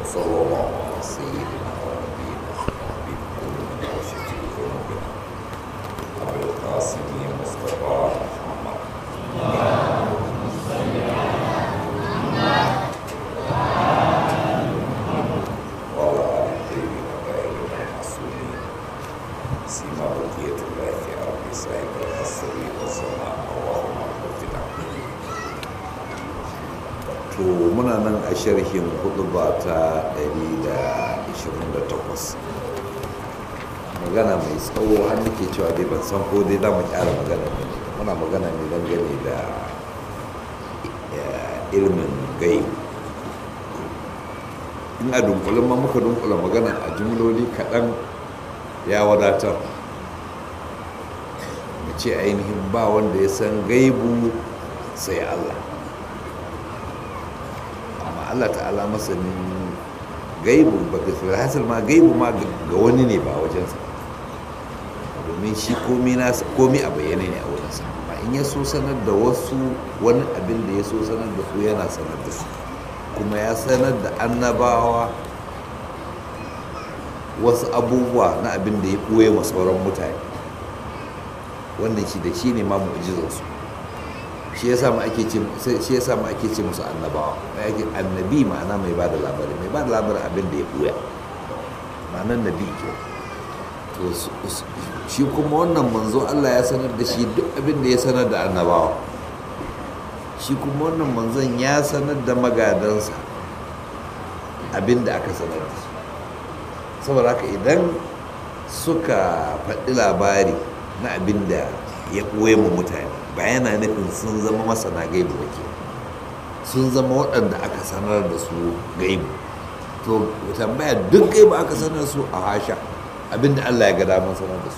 وصلى الله على سيدنا ونبينا وحبيب قلوبنا وشفيع ذنوبنا أبي القاسم مصطفى محمد وعلى آل الطيبين الطاهرين المعصومين سيما بقية الله في أرض صاحب القصر والزمان اللهم اغفر to muna nan a sharhin hudu ba ta 128 magana mai tsawo har nake cewa dai ban san ko dai za mu kyara magana ne muna magana ne dangane da eh, ilmin gai in a dunkulin ma muka dunkula magana a jumloli kaɗan ya wadatar mu ce ainihin ba wanda ya san gaibu sai Allah amma Allah ta'ala masanin gaibu ba ga hasil ma gaibu ma ga wani ne ba wajensa domin shi komi nasa komi a bayyane ne a wurinsa amma in ya so sanar da wasu wani abin da ya so sanar da su yana sanar da su kuma ya sanar da annabawa wasu abubuwa na abin da ya ɓoye ma sauran mutane wannan shi da shi ne ma mu'jizarsu shi ya samu ake ce shi ya samu ake ce musu annabawa ake annabi ma'ana mai bada labari mai bada labarin abin da ya ɓoya ma'anar nabi ke to shi kuma wannan manzo Allah ya sanar da shi duk abin da ya sanar da annabawa shi kuma wannan manzon ya sanar da magadansa abin da aka sanar da su saboda haka idan suka faɗi labari na abin da ya ɓoye mu mutane ba yana nufin sun zama masana gaibu ba ke sun zama waɗanda aka sanar da su gaibu to tambaya duk gaibu aka sanar su a hasha abin da Allah ya ga damar sanar da su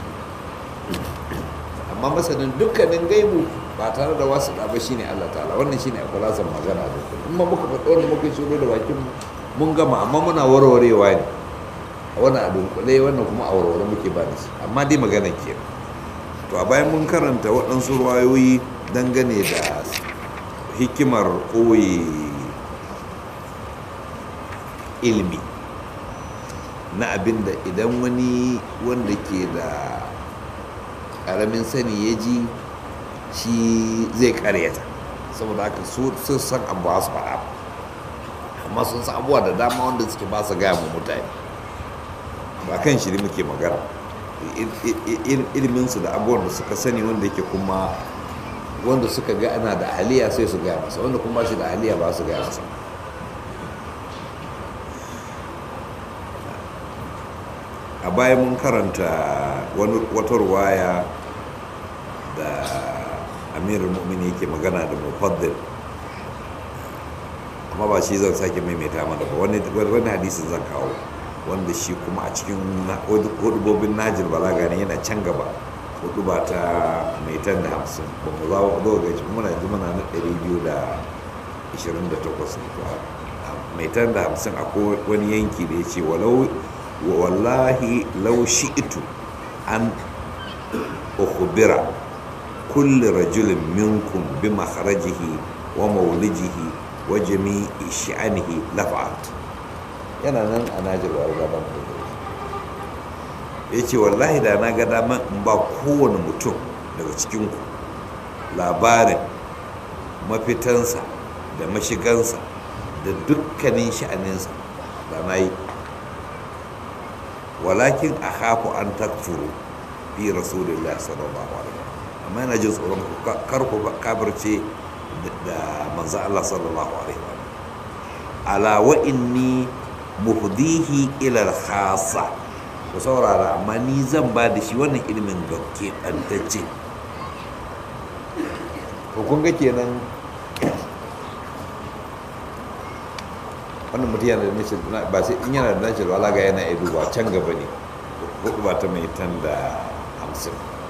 amma masanin dukkanin gaibu ba tare da wasu ɗaba shi ne Allah ta'ala wannan shi ne a kulasan magana da kuma in ma muka faɗi wanda muka shigo da bakin mun gama amma muna warwarewa ne wani a dunkule wannan kuma a warware muke ba da shi amma dai magana ke to a bayan mun karanta waɗansu ruwayoyi dangane da hikimar ɓoye ilmi na abin da idan wani wanda ke da ƙaramin sani ya ji shi zai karyata saboda haka sun san abu su faɗa amma sun san abubuwa da dama wanda suke ba su gaya mu mutane ba kan shiri muke magana ilminsu da abubuwan da suka sani wanda yake kuma wanda suka ga ana da ahaliya sai su gaya masa wanda kuma shi da ahaliya ba su gaya masa a baya mun karanta wata ruwaya da amirul mu'mini yake magana da mufaddil amma ba shi zan sake maimaita mana ba wani hadisin zan kawo wanda shi kuma a cikin hudubobin najir balaga ne yana can gaba hudu ba ta mai tan da hamsin ba mu za zo ga shi muna ji muna na ɗari biyu da ishirin da takwas ne mai tan da hamsin akwai wani yanki da ya ce walau wallahi lau shi'itu an ukhbira kulli rajulin minkum bi makharajihi wa mawlijihi wa jami'i sha'anihi lafa'at yana nan a najirwa gaban ya ce wallahi da na ga daman in ba kowane mutum daga cikinku labarin mafitansa da mashigansa da dukkanin sha'aninsa da na yi walakin a haku an takfuru fi rasulullah sallallahu alaihi amma yana jin tsoron karku kafirce da manzo Allah sallallahu alaihi wa ala wa inni muhdihi ila al-khassa ku saurara amma ni zan ba da shi wannan ilimin ga keɓantacce to kun ga kenan wannan mutum yana da nashi ba sai in yana da nashi wala ga yana iya duba can gaba ne hudu ba ta mai tan da hamsin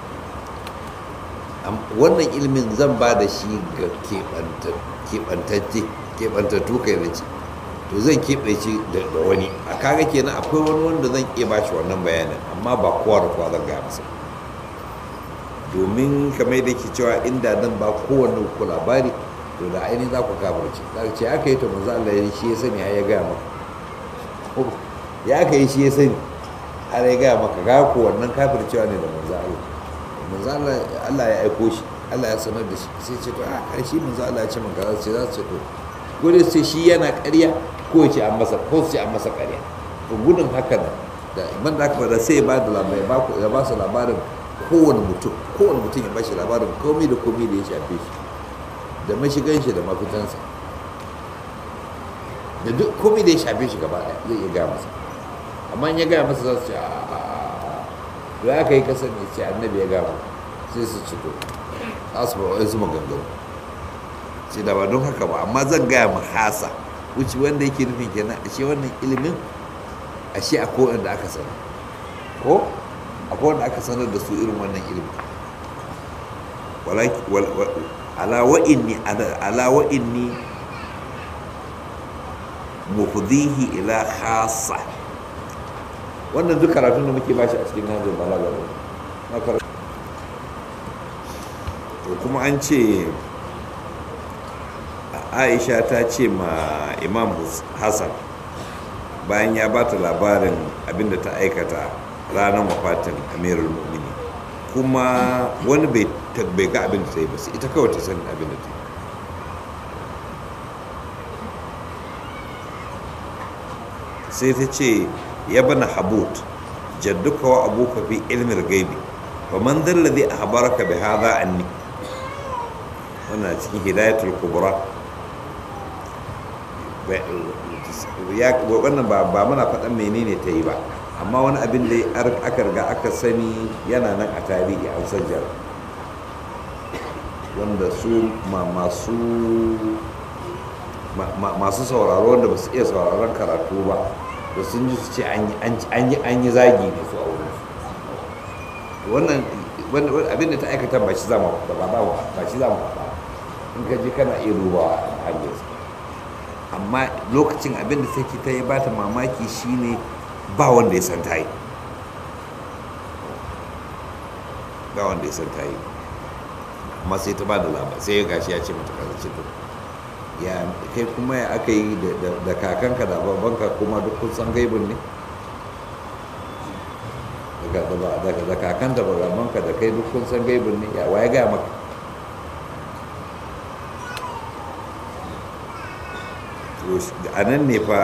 wannan ilimin zan ba da shi ga keɓantacce keɓantattu kai na ce to zan keɓe shi da wani a kaga kenan akwai wani wanda zan iya ba shi wannan bayanin amma ba kowa da kowa zan gaya masa domin kamar da ke cewa inda zan ba kowanne ku labari to da ainihin za ku kafirce za ka ce aka yi to manzo Allah ya shi ya sani ya gaya maka ya aka yi shi ya sani har ya gaya maka ga ko wannan kafircewa ne da manzo Allah manzo Allah Allah ya aiko shi Allah ya sanar da shi sai ce to a karshe manzo Allah ya ce maka za su ce za su ce to ko dai sai shi yana ƙarya ko ya ce an masa ko su ce an masa ƙarya to gudun haka nan da man da aka fada sai ya ba da labarai ya ba su labarin kowane mutum kowane mutum ya ba shi labarin komai da komai da ya shafe shi da mashigan shi da mafitansa da duk komai da ya shafe shi gaba ɗaya zai iya gaya masa amma in ya gaya masa za su ce a da aka yi kasar ne ce annabi ya gaya sai su ci to za su ba wa'insu maganganu sai da ba don haka ba amma zan gaya ma hasa wuce wanda yake nufin kenan ashe wannan ilimin ashe a kowane da aka sanar ko a kowane aka sanar da su irin wannan ilimin ala wa'inni ala wa'inni muhdihi ila khassa wannan duk karatun da muke bashi a cikin nazar balaga ne to kuma an ce aisha ta ce ma imam hassan bayan ya ba ta labarin abinda ta aikata ranar wafatin amirul mu'mini kuma wani bai ga abin da ta yi ba ita kawai ta san abin da ta yi sai ta ce ya bana habut jadduka wa abuka fi ilmin gaibi fa man dalla zai ahbaraka bi hadha anni wannan cikin hidayatul kubra wannan ba ba muna faɗan menene ta yi ba amma wani abin da aka riga aka sani yana nan a tarihi an sajjar wanda su masu masu sauraro wanda ba su iya sauraron karatu ba da sun ji su ce an yi zagi ne su a wurin wannan abin da ta aikata ba shi zama ba ba shi zama ba in ka ji kana iya dubawa a hanyar amma lokacin abin da take ta yi ba ta mamaki shine ba wanda ya san ta yi ba wanda ya san ta yi amma sai ta ba da labar sai ya gashi ya ce mata kaza ce to ya kai kuma ya aka yi da kakanka da babanka kuma duk kun san gaibin ne da kakan da babanka da kai duk kun san gaibin ne ya waye gaya maka a nan ne fa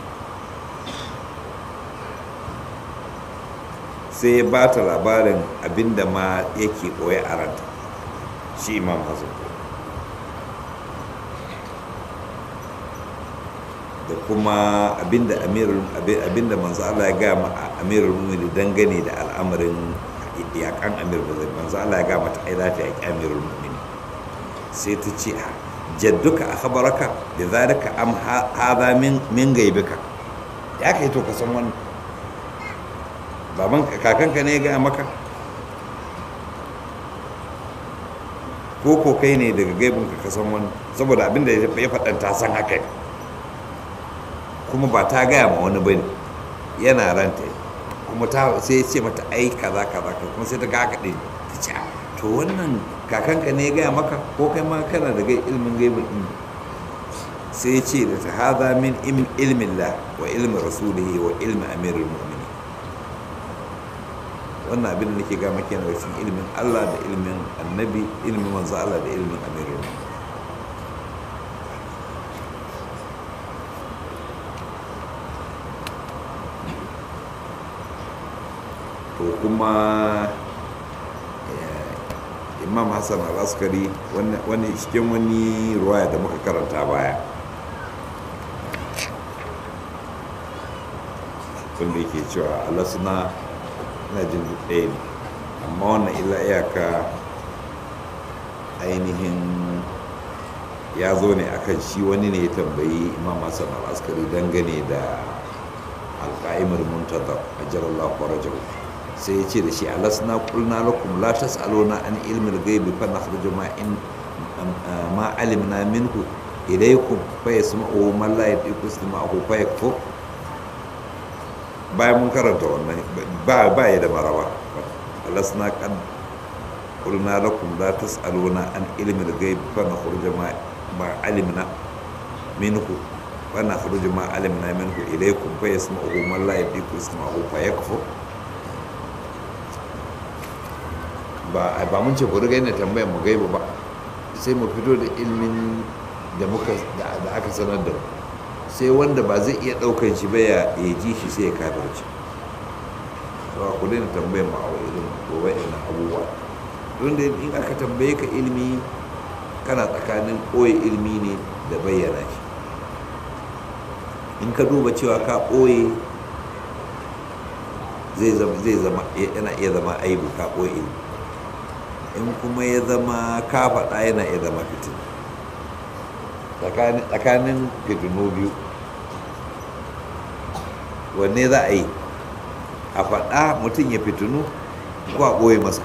sai ya ba ta labarin abinda ma yake ɓoye a ranta shi imam hassan da kuma abinda amirul abinda manzo Allah ya gaya ma amirul mu'minin dangane da al'amarin yakan amir bazai manzo Allah ya gaya mata ai za ta yaki amirul mu'minin sai ta ce jadduka akhbaraka da zalika am hadha min min gaibika ya kai to ka san wannan baban kakanka ne ya gaya maka ko ko kai ne daga gaibinka ka san wannan saboda abinda ya faɗan ta san haka ne kuma ba ta gaya ma wani bane yana ranta kuma ta sai ya ce mata ai kaza kaza kuma sai ta ga haka din ta ce to wannan kakanka ne ya gaya maka ko kai ma kana da ilmin gaibin din sai ya ce da ta haza min ilmin la wa ilmin rasulihi wa ilmin amirul mu'minin wannan abin da nake ga maka yana cikin ilmin Allah da ilmin annabi ilmin manzo Allah da ilmin amirul mu'minin to kuma imam hassan al-askari wani cikin wani ruwaya da muka karanta baya wanda yake cewa alasuna na jin ɗaya ne amma wannan ila iyaka ainihin ya zo ne akan shi wani ne ya tambayi imam hassan al-askari dangane da alƙa'imar muntazar a jarallahu farajahu sai ya ce da shi alasna kulna lakum la tas'aluna an ilmil ghaibi fa nakhruju ma in ma alimna minhu ilaykum fa yasma'u man la yadiku istima'u fa yakfur bayan mun karanta wannan ba ba ya da maraba alasna kan kulna lakum la tas'aluna an ilmil ghaibi fa nakhruju ma ma alimna minhu wannan kharuju ma alimna minhu ilaykum fa yasma'uhu man la yadiku yasma'uhu fa yakfur ba ba mun ce ku riga yana tambayar mu gaiba ba sai mu fito da ilmin da muka da aka sanar da mu sai wanda ba zai iya daukan shi ba ya ji shi sai ya kafirci to ku daina tambayar mu a irin gobe ina abubuwa don da in aka tambaye ka ilmi kana tsakanin ɓoye ilmi ne da bayyana shi in ka duba cewa ka ɓoye zai zama yana iya zama aibu ka ɓoye ilmi in kuma ya zama ka faɗa yana iya zama fitin tsakanin fitinu biyu wanne za a yi a faɗa mutum ya fitinu ko a ɓoye masa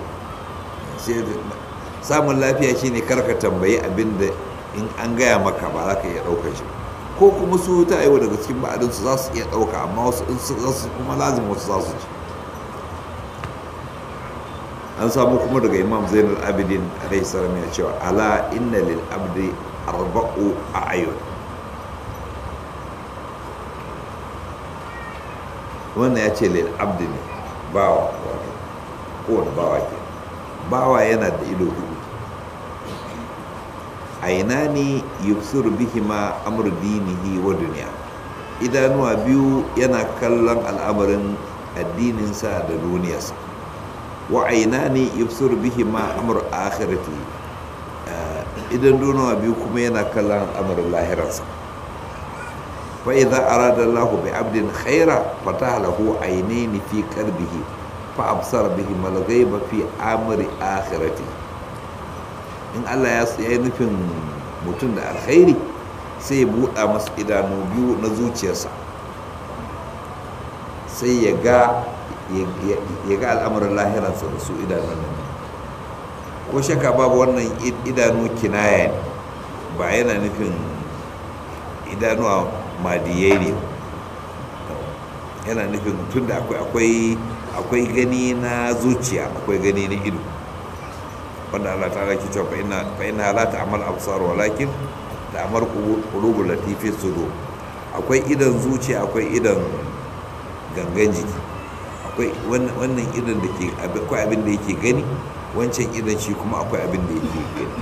samun lafiya shine karka tambayi abin da in an gaya maka ba za ka iya ɗaukar shi ko kuma su ta aiwa daga cikin ba'adinsu za su iya ɗauka amma wasu in su kuma lazim wasu za su ci an samu kuma daga imam zainul abidin alaihi salam ya cewa ala inna lil abdi arba'u a ayyun wannan ya ce lil abdi ne bawa wato kowane bawa ke bawa yana da ido hudu aina ne yubsuru bihi ma amur dinihi wa duniya idanuwa biyu yana kallon al'amarin addininsa da duniyarsa wa aina ne yubsur bihi ma amur akhirati idan donawa biyu kuma yana kallon al'amarin lahirarsa fa idza arada Allah bi abdin khaira fataha lahu aynaini fi qalbihi fa absara bihi mal ghaiba fi amri akhirati in Allah ya yi nufin mutum da alkhairi sai ya buɗa masa idanu biyu na zuciyarsa sai ya ga ya ga al'amuran lahirarsa da su idanun nan ko shaka babu wannan idanu kinaya ne ba yana nufin idanuwa madiyai ne yana nufin tun da akwai akwai gani na zuciya akwai gani na ido wanda Allah ta raki cewa fa ina la ta'mal absar walakin ta'mal qulubul latifi sudur akwai idan zuciya akwai idan gangan jiki akwai wannan idan da ke akwai abin da yake gani wancan idan shi kuma akwai abin da yake gani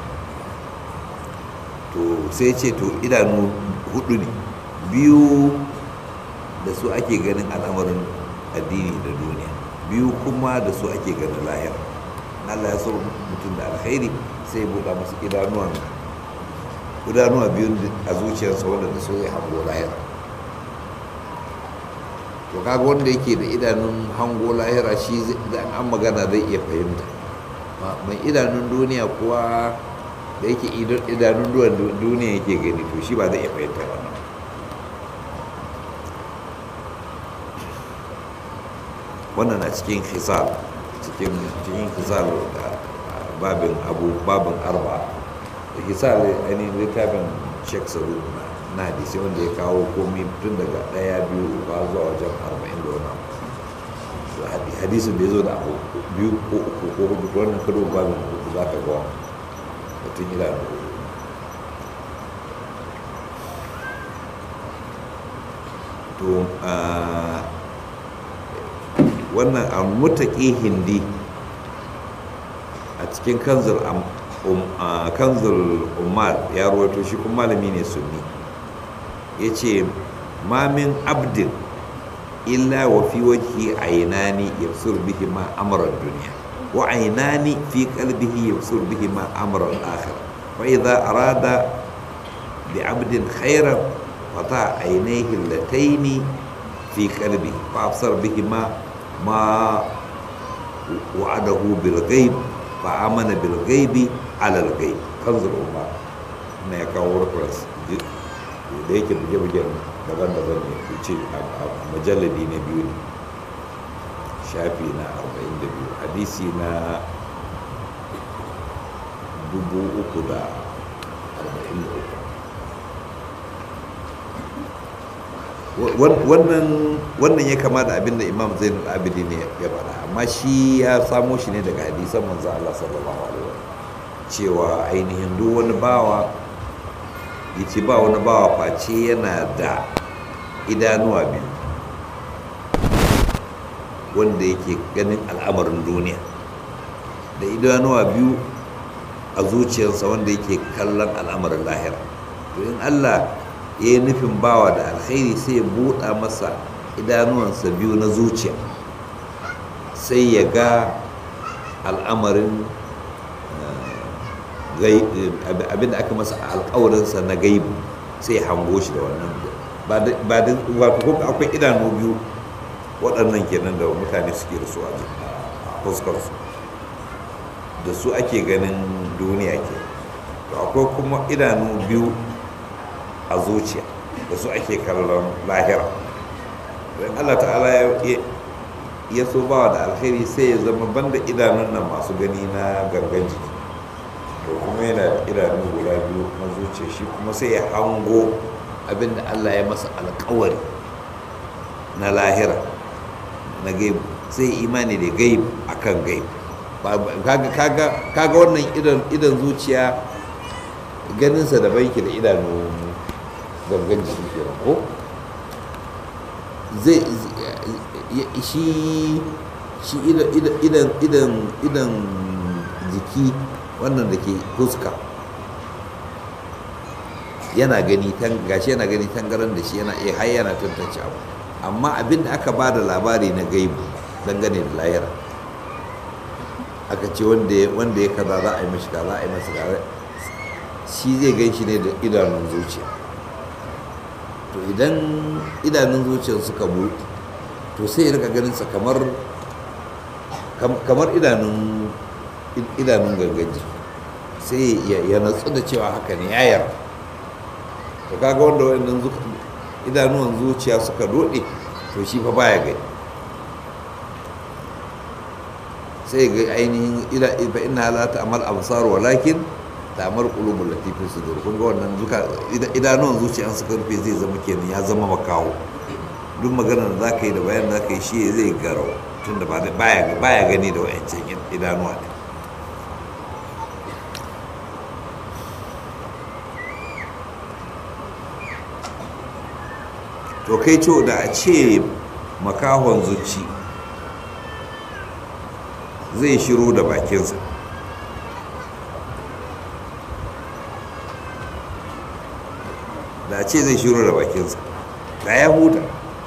to sai ce to idanu hudu ne biyu da su ake ganin al'amarin addini da duniya biyu kuma da su ake ganin lahira Allah ya so mutum da alkhairi sai ya buɗa masu idanuwan idanuwa biyun a zuciyarsa wanda da so zai hango lahira to kaga wanda yake da idanun hango lahira shi da an magana zai iya fahimta mai idanun duniya kuwa da yake idanun duniya yake gani to shi ba zai iya fahimta wannan wannan a cikin hisal cikin cikin hisal da babin abu babin arba da hisal ainihin littafin shek saru na hadisi wanda ya kawo komi tun daga ɗaya biyu ba zuwa wajen arba'in da wani hadisin da ya zo da abu biyu ko uku ko hudu wannan karo babin hudu za ka gawa mutum idanu to wannan almutaki hindi a cikin kanzul kanzul umar ya rawaito shi kuma malami ne sunni ya ce mamin abdin illa wa fi wajhi ainani yabsur bihi ma amran duniya wa ainani fi qalbihi yabsur bihi ma amran akhir fa idha arada bi abdin khairan fata ainaihi allataini fi qalbi fa absar bihi ma ما وعده بالغيب فآمن بالغيب على الغيب كنز الأمة na ya kawo reference da yake buge-bugen daban-daban ne ce a majalladi na biyu ne shafi na 42 hadisi na 343 wannan ya kama da abin da imam zainul abidi ne ya faɗa amma shi ya samo shi ne daga hadisan manzo Allah sallallahu alaihi wa cewa ainihin duk wani bawa ya ce ba wani bawa face yana da idanuwa biyu wanda yake ganin al'amarin duniya da idanuwa biyu a zuciyarsa wanda yake kallon al'amarin lahira to in allah ya yi nufin bawa da alkhairi sai ya buɗa masa idanuwansa biyu na zuciya sai ya ga al'amarin abin da aka masa alkawarinsa na gaibu sai ya hango shi da wannan ba da kuma akwai idanu biyu waɗannan kenan da mutane suke da su a fuskarsu da su ake ganin duniya ke to akwai kuma idanu biyu a zuciya da su ake kallon lahira don allah ta'ala ya so bawa da alheri sai ya zama banda idanun nan masu gani na gangan jiki to kuma yana da idanu guda biyu na zuciya shi kuma sai ya hango abinda allah ya masa alkawari na lahira na gaibu sai imani da gaibu akan gaibu kaga wannan idan zuciya ganinsa da banki da idanu gangan jiki ke ko zai shi shi idan idan idan jiki wannan da ke fuska yana gani gashi yana gani tangaran da shi yana iya har yana tantance abu amma abin da aka ba da labari na gaibu dangane da layara aka ce wanda ya kaza za a yi mashi kaza a yi masa kaza shi zai gan shi ne da idanun zuciya to idan idanun zuciyar suka buɗe to sai ya rika ganinsa kamar kamar idanun idanun gangaji sai ya natsu da cewa haka ne ya yarda to kaga wanda wayannan idanuwan zuciya suka dode to shi fa baya gani sai ga ainihin ila fa inna la ta'mal absar walakin ta'mal qulubul lati fi sudur kun ga wannan zuka idanuwan zuciya suka rufe zai zama kenan ya zama makawo duk maganar da zaka yi da bayan da zaka yi shi zai garau tunda ba baya baya gani da wayancan idanuwa ne to kai ce da a ce makahon zuci zai shiru da bakinsa da a ce zai shiru da bakinsa da ya huta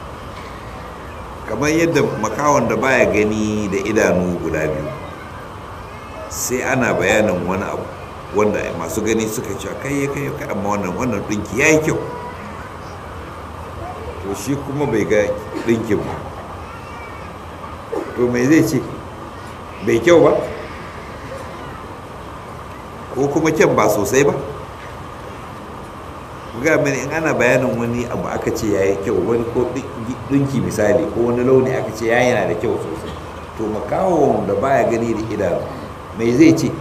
kamar yadda makahon da baya gani da idanu guda biyu sai ana bayanin wani abu wanda masu gani suka ce kai ya kai amma wannan wannan ɗinki ya yi kyau to shi kuma bai ga ɗinkin ba to mai zai ce bai kyau ba ko kuma kyan ba sosai ba ga mini in ana bayanin wani abu aka ce ya yi kyau wani ko ɗinki misali ko wani launi aka ce ya yana da kyau sosai to makawon da baya gani da idanu mai zai ce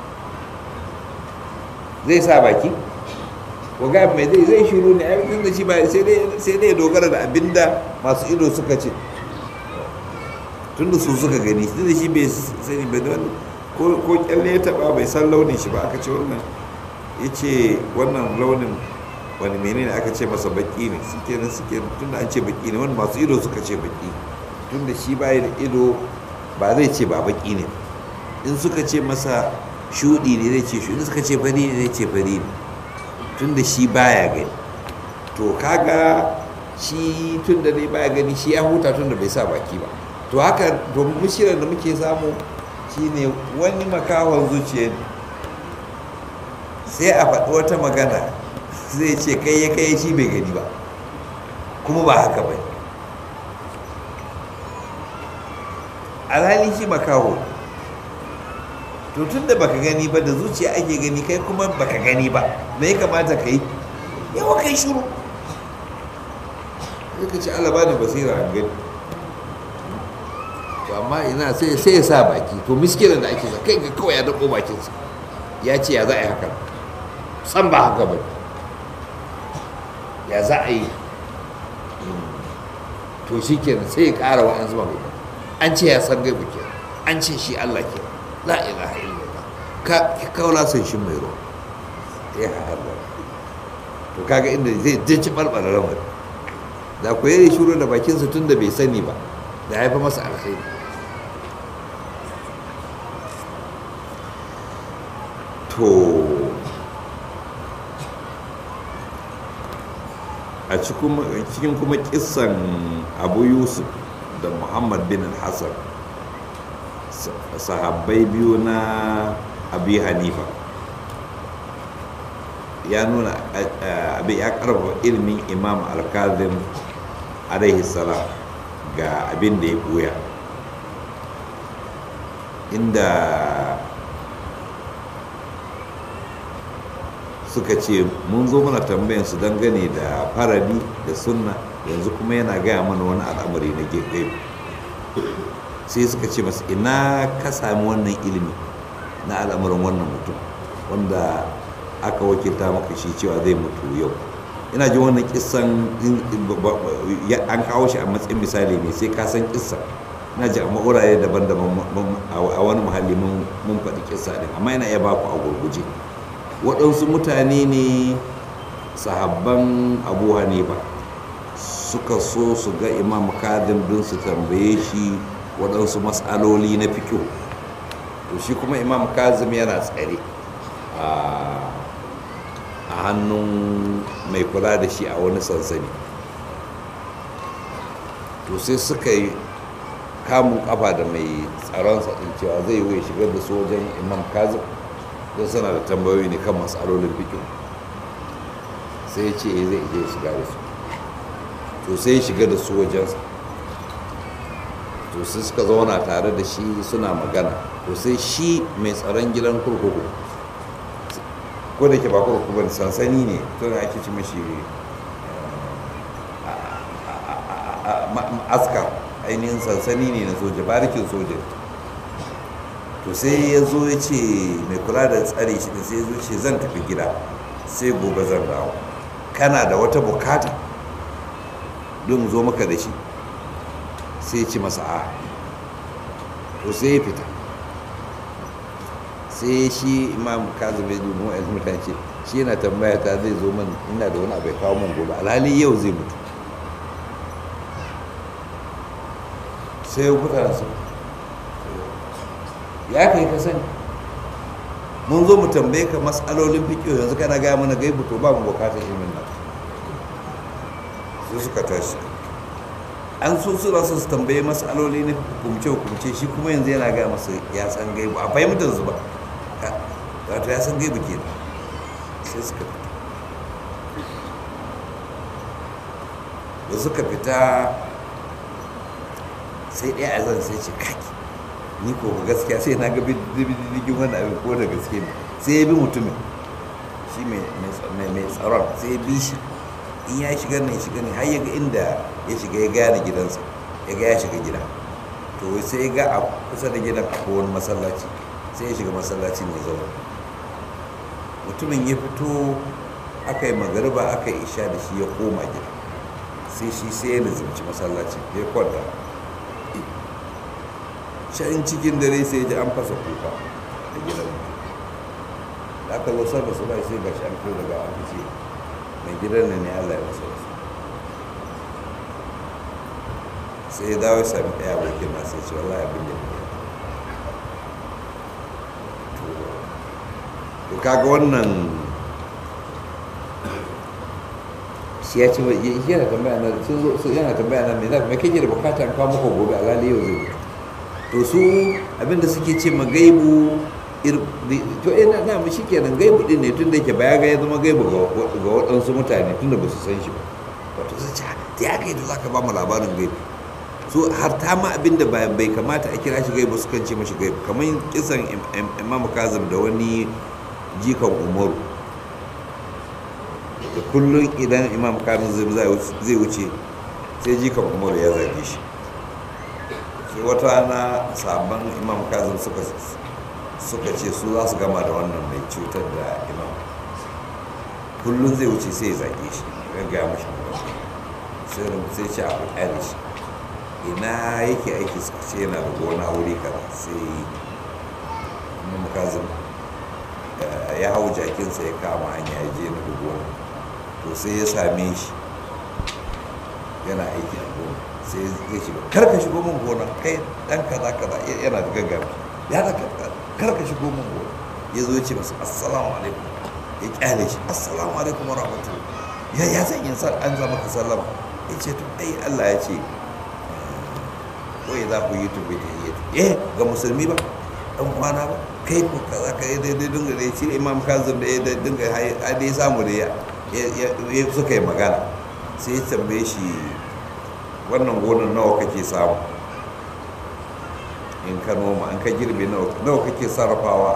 zai sa baki ko ga mai zai zai shiru ne ai da shi ba sai dai sai dai dogara da abinda masu ido suka ce tunda su suka gani tunda shi bai sani ba don ko ko kyalle ya taba bai san launin shi ba aka ce wannan yace wannan launin wani menene aka ce masa baki ne suke nan suke tunda an ce baki ne wani masu ido suka ce baki tunda shi bai da ido ba zai ce ba baki ne in suka ce masa shudi ne zai ce shudi suka ce fari ne zai ce fari ne tunda shi baya gani to kaga shi tunda dai baya gani shi ya huta tunda bai sa baki ba to haka to mushirar da muke samu shine wani makahon zuciya ne sai a faɗi wata magana zai ce kai ya kai shi bai gani ba kuma ba haka ba alhali shi makaho to tun da baka gani ba da zuciya ake gani kai kuma baka gani ba me ya kamata ka yi yawa kai shuru sai ka ce Allah ba da basira an gani to amma ina sai sai ya sa baki to miskinan da ake sa kai ga kawai ya dako bakinsa ya ce ya za a yi haka san ba haka ba ya za a yi to shi kenan sai ya ƙara wa'yansu magana an ce ya san gaibu kenan an ce shi Allah kenan la ilaha illallah ka kaula san shi mai ruwa ya haɗa to kaga inda zai jinci barbara lamari da ku yi shuru da bakinsa tun da bai sani ba da haifa masa alkhairi to a cikin kuma kisan abu yusuf da muhammad bin hassan sahabbai biyu na abi hanifa ya nuna abin ya karfafa ilimin imam alkazim alaihi salam ga abin da ya buya inda suka ce mun zo mana tambayan su dangane da faradi da sunna yanzu kuma yana gaya mana wani al'amari na gaibu sai suka ce masu ina ka sami wannan ilimi na al'amarin wannan mutum wanda aka wakilta maka shi cewa zai mutu yau ina ji wannan kisan an kawo shi a matsayin misali ne sai ka san kissa ina ji a ma'uraye daban-daban a wani muhalli mun faɗi kissa ɗin amma yana iya baku a gurguje waɗansu mutane ne sahabban abu hanifa suka so su ga imam kadim don su tambaye shi waɗansu matsaloli na fikiyo to shi kuma imam kazim yana tsare a hannun mai kula da shi a wani sansani to sai suka yi kamun kafa da mai tsaronsa ɗin cewa zai yi shigar da su wajen imam kazim don suna da tambayoyi ne kan matsalolin fikiyo sai ya ce zai je shiga da su to sai ya shiga da su wajensa to sai suka zauna tare da shi suna magana to sai shi mai tsaron gidan kurkuku ko da ke ba kurkuku ba sansani ne to da ake ci mashi askar ainihin sansani ne na soja barikin soja to sai ya zo ya ce mai kula da tsare shi da sai ya zo ce zan tafi gida sai gobe zan dawo kana da wata bukata don zo maka da shi sai ci masa a to sai ya fita sai shi imam kazim ya dubu a mutane ce shi yana tambaya ta zai zo man ina da wani abai kawo man gobe alhali yau zai mutu sai ya kuta su ya kai ka sani mun zo mu tambaye ka matsalolin fiƙo yanzu kana gaya mana gaibu to ba mu bukatar ilimin nan sai suka tashi an so su rasu su tambaye matsaloli na hukumce hukumce shi kuma yanzu yana gaya masa ya san gaibu a fahimtar su ba wato ya san gaibu ke sai suka fita da suka fita sai ɗaya a zan sai ce kaki ni ko gaskiya sai na ga digin wani abin ko da gaske ne sai ya bi mutumin shi mai tsaron sai ya bi shi in ya shiga ne shiga ne har ya ga inda ya shiga ya gane gidansa ya ga ya shiga gida to sai ya ga a kusa da gidan akwai wani masallaci sai ya shiga masallaci mai zaune mutumin ya fito aka yi magariba aka yi isha da shi ya koma gida sai shi sai ya nazarci masallaci ya kwanta can cikin dare sai ya ji an fasa kuka a gidan da aka zo sarra su bai sai gashi an fito daga aka ce mai gidan nan ne allah ya masa wasu sai ya dawo sami ɗaya abokin na sai ce wallahi abin da ya to kaga wannan shi ya ce yana tambaya na sun zo yana tambaya na me za me kake da bukata an kawo maka gobe alhali yau zai to su abinda suke ce ma gaibu to eh na na shi kenan gaibu din ne tun da yake baya ga ya zama gaibu ga waɗansu mutane tun da ba su san shi ba wato su ce ta ya kai da za ka ba mu labarin gaibu so har ta ma abinda bai kamata a kira shi gaibu sukan ce mashi gaibu kamar kisan imam kazim da wani jikan umaru da kullum idan imam kazim zai wuce sai jikan umaru ya zage shi sai wata rana sabon imam kazim suka suka ce su za su gama da wannan mai cutar da imam kullum zai wuce sai ya zage shi ya gaya mashi sai sai ce a kyale shi ina yake aiki suka ce yana da gona wuri kaza sai imam kazim ya hau jakinsa ya kama hanya ya je na gona to sai ya same shi yana aiki a gona sai zai shiga kar ka shigo min gona kai dan kaza kaza yana da gaggawa ya da kar ka shigo min gona ya zo ya ce masa assalamu alaikum ya kyale shi assalamu alaikum wa rahmatullahi ya ya san yin sa an zama ka sallama ya ce to ai Allah ya ce wai za ku yi tubi da yi eh ga musulmi ba dan kwana ba kai ko kaza ka yi daidai dinga da shi imam kazim da ya dinga a dai samu da ya suka yi magana sai ya tambaye shi wannan gonan nawa kake samu in ka noma an ka girbe nawa kake sarrafawa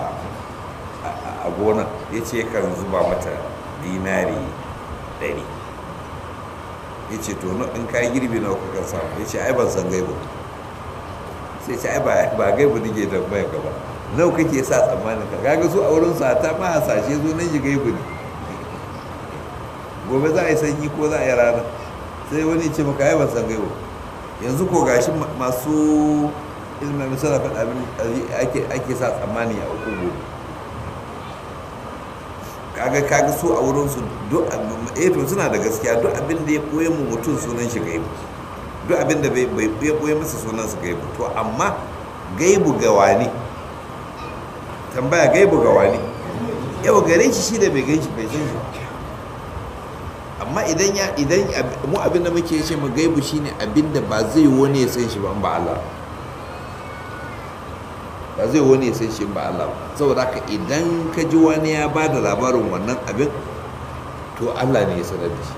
a gonan ya ce kan zuba mata dinari ɗari ya ce to in ka girbe nawa kakan samu ya ce ai ban san gaibu sai ce ai ba gaibu nake tambayar ka ba nawa kake sa tsammanin ka kaga su a wurin sa ta ma hasashe zo nan shi gaibu ne gobe za a yi sanyi ko za a yi rana sai wani ce maka ai ban san gaibu yanzu ko gashi masu ilmin misala faɗa abin ake sa tsammani a uku gobe kaga kaga su a wurin su duk eh to suna da gaskiya duk abin da ya koye mu mutum sunan shi gaibu duk abin da bai ya koye masa sunan su gaibu to amma gaibu ga wani tambaya gaibu ga wani yau gare shi shi da bai gan shi bai san shi amma idan ya idan mu abin da muke ce mu gaibu shine abin da ba zai wani ya san shi ba ba Allah ba zai wani ya san shi ba Allah saboda haka idan ka ji wani ya ba da labarin wannan abin to Allah ne ya sanar da shi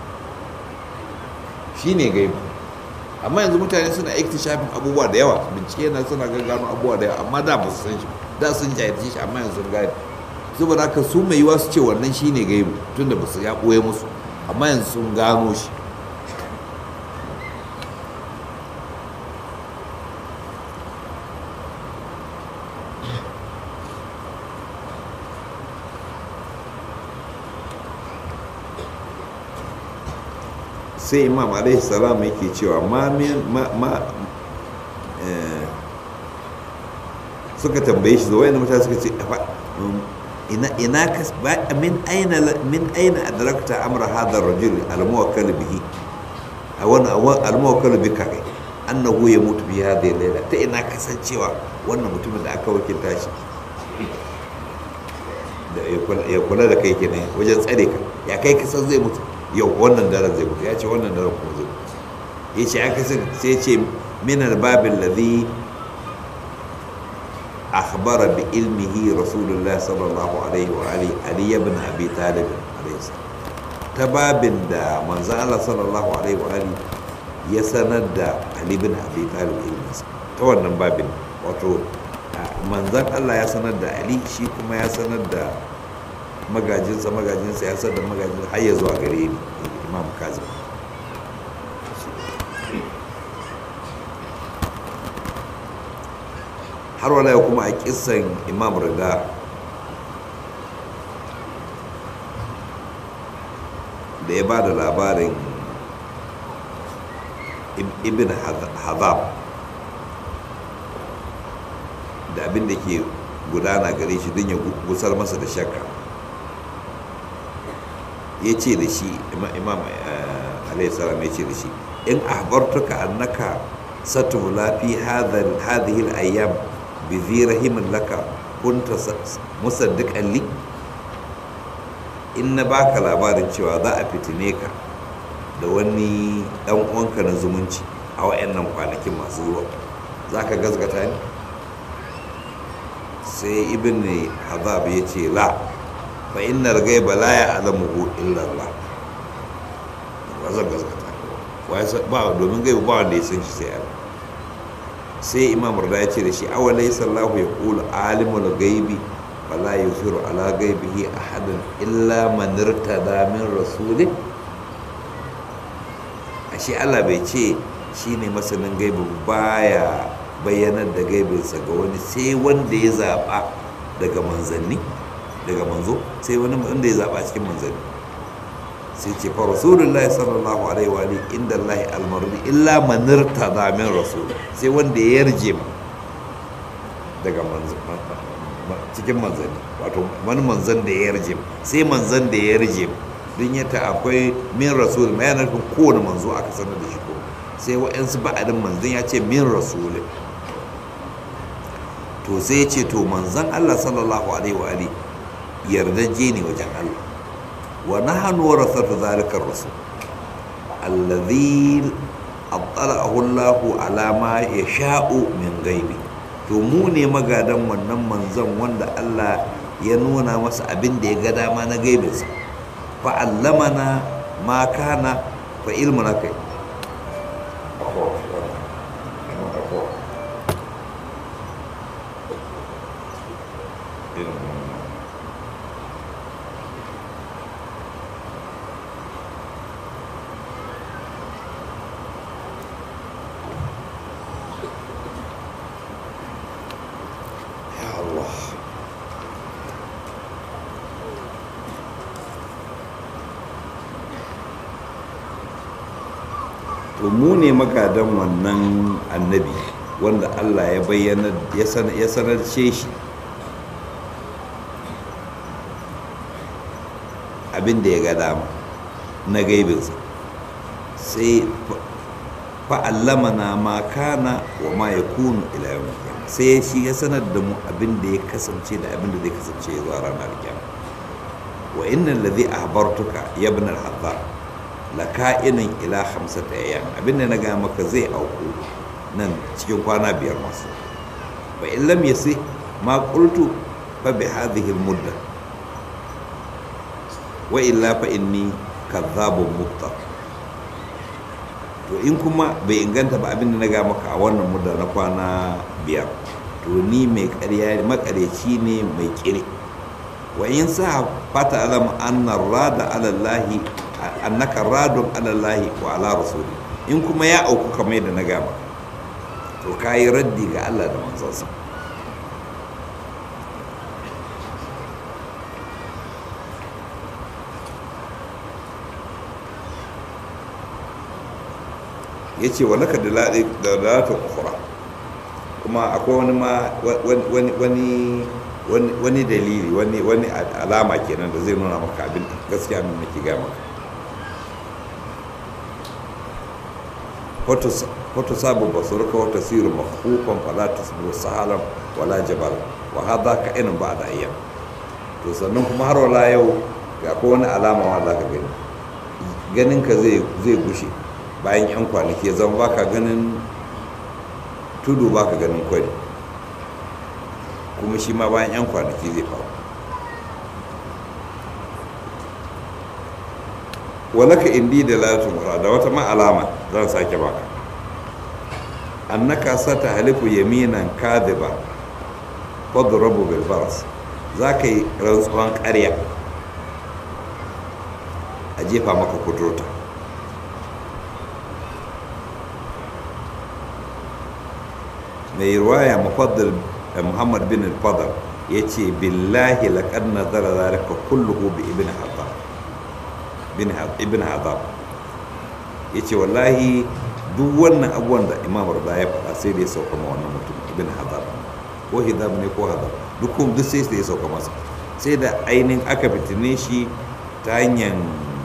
shi ne gaibu amma yanzu mutane suna shafin abubuwa da yawa bincike na suna gano abubuwa da yawa amma da ba su san shi da sun jahilci shi amma yanzu sun gane saboda haka su mai yiwa su ce wannan shi ne gaibu tunda ba su ya ɓoye musu amma yanzu sun gano shi sai imam alaihi salam yake cewa ma suka tambaye shi zuwa mutane suka ce ina ina ka min aina min aina adrakta amra hadha ar-rajul al-muwakkal bihi awan al-muwakkal bika annahu yamutu bi hadhihi layla ta ina kasancewa wannan mutumin da aka wakilta shi da ya kula da kai kenan wajen tsare ka ya kai kasan zai mutu yau wannan daren zai mutu ya ce wannan daren kuma zai mutu ya ce aka sai ce minar babin ladhi akhbara bi ilmihi rasulullah sallallahu alaihi wa alihi ali ibn abi talib alaihi ta babin da manzon Allah sallallahu alaihi wa alihi ya sanar da ali ibn abi talib ilminsa ta wannan babin wato manzon Allah ya sanar da ali shi kuma ya sanar da magajinsa magajinsa ya sanar da magajinsa har ya zuwa gare ni imam kazim har wala kuma a kisan imam riga da ya ba da labarin ibn hazab da abin da ke gudana gare shi don ya gusar masa da shakka ya ce da shi imam alaihissalam ya ce da shi in ahbartuka annaka satula fi hadhihi al-ayyam bi rahimin laka kunta musaddiqan li in na baka labarin cewa za a fitine ka da wani dan uwanka na zumunci a wayannan kwanakin masu zuwa za ka gazgata ni sai ibn hazab ya ce la fa innar gaiba la ya'lamuhu illa Allah ba zan gazgata ba domin gaiba ba wanda ya san shi sai Allah sai imam rada ya ce da shi awalai sallahu ya kula alimul gaibi fala yusiru ala gaibihi ahadan illa man irtada min rasulih ashe Allah bai ce shine masanin gaibi baya bayyanar da gaibinsa ga wani sai wanda ya zaba daga manzanni daga manzo sai wani wanda ya zaba cikin manzanni sai ce fa rasulullahi sallallahu alaihi wa alihi inda allahi almardi illa man irtada min rasul sai wanda ya yarje ma daga manzo cikin manzanni wato wani manzan da ya yarje sai manzan da ya yarje don yata akwai min rasul ma yana nufin kowane manzo aka sanar da shi ko sai wa'yansu ba'adin manzon ya ce min rasulin to sai ya ce to manzon Allah sallallahu alaihi wa alihi yardaje ne wajen Allah wa nahnu warasatu zalika rasul alladhi attala'ahu Allah ala ma yasha'u min ghaibi to mu ne magadan wannan manzon wanda Allah ya nuna masa abin da ya ga dama na gaibinsa fa allamana ma kana fa ilmuna kai Ya Allah to mu ne magadan wannan annabi wanda Allah ya bayyana ya san- ya sanarce shi abin da ya ga dama na gaibinsa sai fa'allamana ma kana wa ma ya kunu ila yawmin qiyamah sai shi ya sanar da mu abin da ya kasance da abin da zai kasance zuwa ranar kiyama wa innal ladhi ahbartuka ya ibn al-haddar la ka'inin ila khamsata ayyam abin da na ga maka zai auku nan cikin kwana biyar masu fa in lam yasi ma qultu fa bi hadhihi al-mudda wa illa fa inni kadhabun muftar to in kuma bai inganta ba abin da na ga maka a wannan mudda na kwana biyar to ni mai ƙarya makareci ne mai kire wa in sa fata alam anna rada ala allahi annaka radun ala allahi wa ala rasuli in kuma ya auku kamar yadda na ga maka to kayi raddi ga Allah da manzansa ya ce wa naka da lalata ukura kuma akwai wani ma wani wani wani dalili wani wani alama kenan da zai nuna maka abin gaskiya min nake ga maka wata sabu basurka wata siru makufan fala tusbiru sahalan wala jabal wa hadha ka inin ba da ayyam to sannan kuma har wala yau ga ko wani alama ma za ka gani ganin ka zai zai gushe bayan yan kwanaki ya zama baka ganin tudu baka ganin kwari kuma shi ma bayan yan kwanaki zai faru walaka indi da latun da wata ma alama zan sake baka annaka sata halifu yaminan kadhiba fadrabu bil baras zaka yi rantsuwan ƙarya a jefa maka kudurta mai ruwaya mufaddal muhammad bin al-fadl ya ce billahi laqad nazara zalika kulluhu bi ibn hadab ibn hadab ya ce wallahi duk wannan abubuwan da imam rada ya faɗa sai da ya sauka ma wannan mutum ibn hadab ko hidab ne ko hadab duk duk sai da ya sauka masa sai da ainihin aka fitine shi ta hanyar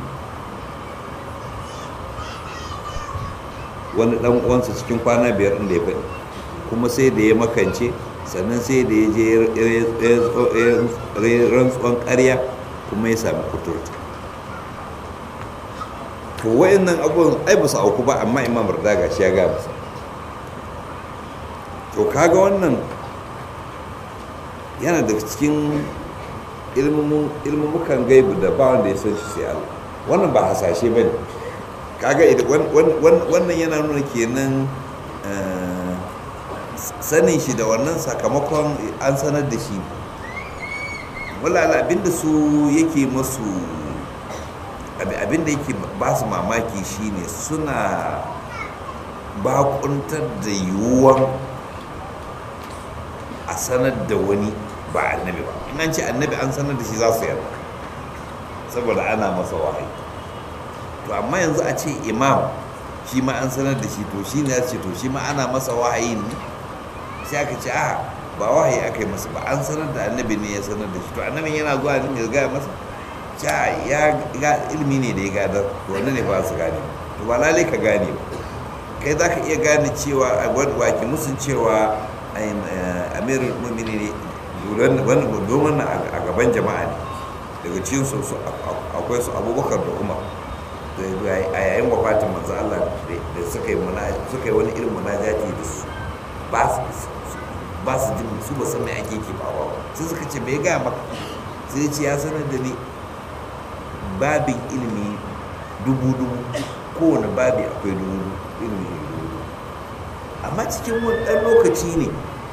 wani dan uwansa cikin kwana biyar inda ya faɗi kuma sai da ya makance sannan sai da ya je rantsuwan ƙarya kuma ya sami kuturta to wayannan abubuwan ai ba su auku ba amma imam rada shi ya gaya musu to kaga wannan yana daga cikin ilmumukan gaibu da ba wanda ya san shi sai Allah wannan ba hasashe ba ne kaga wannan yana nuna kenan sanin shi da wannan sakamakon an sanar da shi walala abinda su yake masu abinda yake ba su mamaki shine suna bakuntar da yiwuwan a sanar da wani ba annabi ba in an ce annabi an sanar da shi za su yarda saboda ana masa wahayi to amma yanzu a ce imam shi ma an sanar da shi to shi ne ya ce to shi ma ana masa wahayi ne sai aka ce a ba wahayi aka yi masa ba an sanar da annabi ne ya sanar da shi to annabin yana zuwa ne ya gaya masa ja ya ga ilimi ne da ya gadar to wannan ne ba su gane to ba lalai ka gane ba kai za ka iya gane cewa a waki musun cewa amirul mumini ne domin a gaban jama'a ne daga cikin su akwai su abubakar da umar a yayin wafatin manzo Allah da suka yi suka yi wani irin munajati da su ba su ba su jin su ba san me ake ke ba ba sai suka ce me ga maka sai ya ce ya sanar da ni babin ilimi dubu dubu kowane babi akwai dubu ilimi dubu amma cikin wani ɗan lokaci ne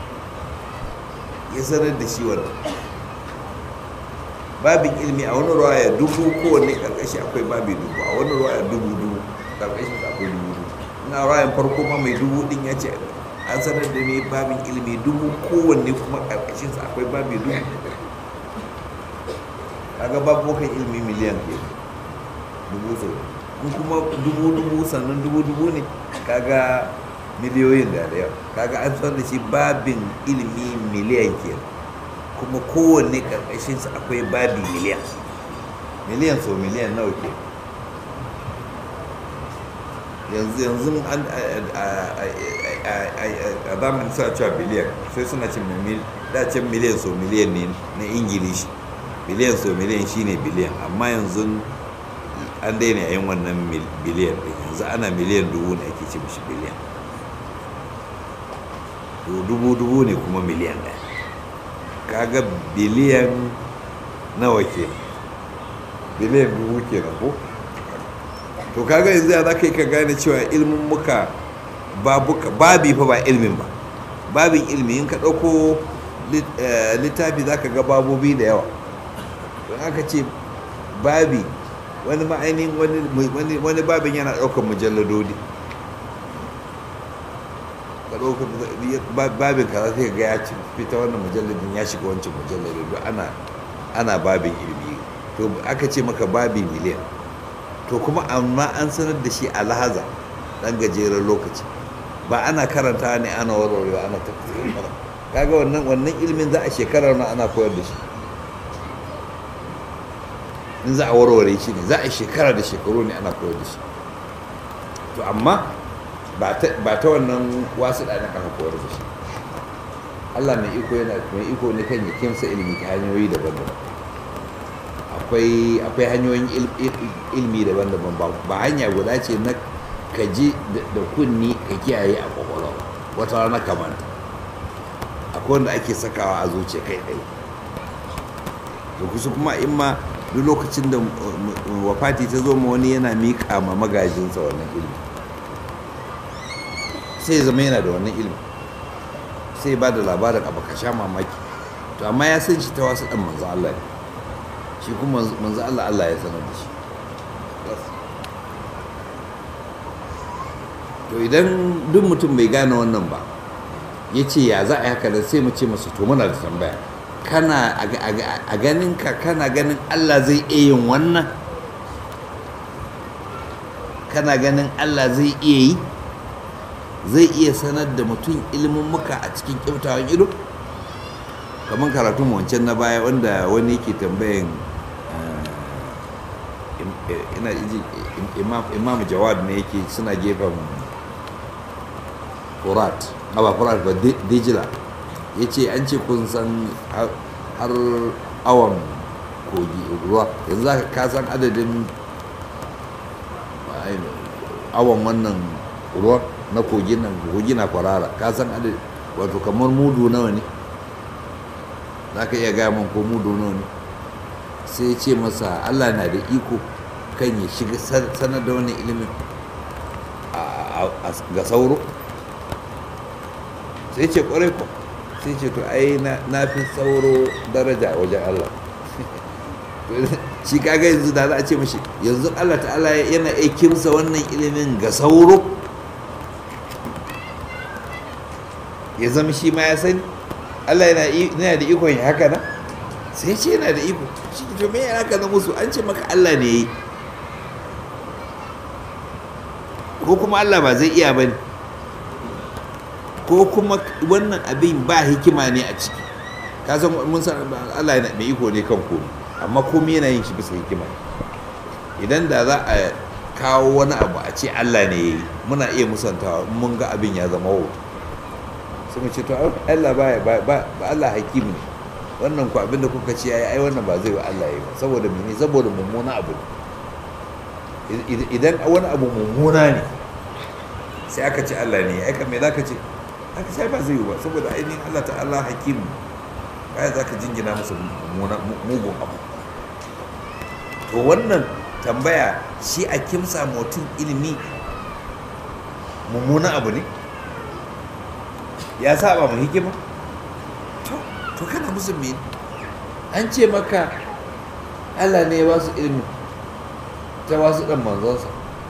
ya sanar da shi wannan babin ilimi a wani ruwaya dubu kowane karkashi akwai babi dubu a wani ruwaya dubu dubu karkashin akwai dubu dubu ina ruwayan farko ma mai dubu din ya ce an sanar da ni babin ilimi dubu kowanne kuma karkashin akwai babi dubu kaga babukan ilimi miliyan ke dubu so in kuma dubu dubu sannan dubu dubu ne kaga miliyoyin da da yawa kaga an sanar da shi babin ilimi miliyan kenan kuma kowanne karkashinsa akwai babi miliyan miliyan so miliyan nawa ke yanzu yanzu an a zamanin suna cewa biliyan sai suna ce dacin miliyan so miliyan ne na ingilishi biliyan so miliyan shine biliyan amma yanzu an daina yin wannan biliyan ɗin yanzu ana miliyan dubu ne ake ce mishi biliyan dubu dubu ne kuma miliyan ɗaya kaga biliyan nawa ke biliyan dubu ke na ko to kaga yanzu ya za ka yi ka gane cewa ilmin muka babi fa ba ilmin ba babin ilmi in ka ɗauko littafi za ka ga babobi da yawa don aka ce babi wani ma'ainihin wani babin yana ɗaukar mujalladodi ka ɗauka babin kaza sai ga ya ci fita wannan mujalladin ya shiga wancan mujalladin don ana ana babin ilimi to aka ce maka babi miliyan to kuma amma an sanar da shi a lahaza dan gajeren lokaci ba ana karanta ne ana warwarewa ana tafsirin kaga wannan wannan ilimin za a shekarar na ana koyar da shi in za a warware shi ne za a shekara da shekaru ne ana koyar da shi to amma ba ta wannan wasu ɗanin aka koyar da shi allah mai iko yana mai iko ne kan ya kimsa ilimi ta hanyoyi daban-daban akwai akwai hanyoyin ilimi daban-daban ba hanya guda ce na ka ji da kunni ka kiyaye a kwakwalwa wata rana kamanta akwai wanda ake sakawa a zuciya kai ɗaya da kusa kuma in ma duk lokacin da wafati ta zo ma wani yana miƙa ma magajinsa wannan ilimi sai zama yana da wannan ilimi sai ba da labarin abu ka sha mamaki to amma ya san shi ta wasu ɗan manzo Allah ne shi kuma manzo Allah Allah ya sanar da shi to idan duk mutum bai gane wannan ba ya ce ya za a yi haka da sai mu ce masu to muna da tambaya kana a ganin ka kana ganin Allah zai iya yin wannan kana ganin Allah zai iya yi zai iya sanar da mutum ilimin muka a cikin kyautawan ido kamar karatun wancan na baya wanda wani yake tambayin ina ji imam jawad ne yake suna gefen furat ba furat ba dijila ya ce an ce kun san har awon kogi ruwa yanzu ka san adadin awon wannan ruwa na kogin nan kogi na kwarara ka san adadin wato kamar mudu nawa ne za ka iya gaya man ko mudu nawa ne sai ce masa allah na da iko kan ya shiga sanar da wani ilimin ga sauro sai ce kwarai ko sai ce to ai na fi sauro daraja wajen allah shi kaga yanzu da za a ce mashi yanzu allah ta'ala yana aikimsa wannan ilimin ga sauro ya zama shi ma ya sani allah yana da ikon ya haka na sai ce yana da iko shi to me yana haka na musu an ce maka allah ne ya yi ko kuma Allah ba zai iya ba ne ko kuma wannan abin ba hikima ne a ciki ka san mun san Allah yana mai iko ne kan komai amma komai yana yin shi bisa hikima idan da za a kawo wani abu a ce Allah ne ya yi muna iya musantawa in mun ga abin ya zama wauta sai mu ce to Allah ba ba Allah hakim ne wannan ku abin da kuka ce yayi ai wannan ba zai wa Allah yi ba saboda mene saboda mummuna abu idan wani abu mummuna ne sai aka ce Allah ne ai me zaka ce aka sai ba zai yi ba saboda ainihin Allah ta'ala hakim baya zaka jingina masa mugun abu to wannan tambaya shi a kimsa mutum ilimi mummuna abu ne ya saba mu hikima to to kana musu me an ce maka Allah ne ya ba su ilimi ta wasu dan manzonsa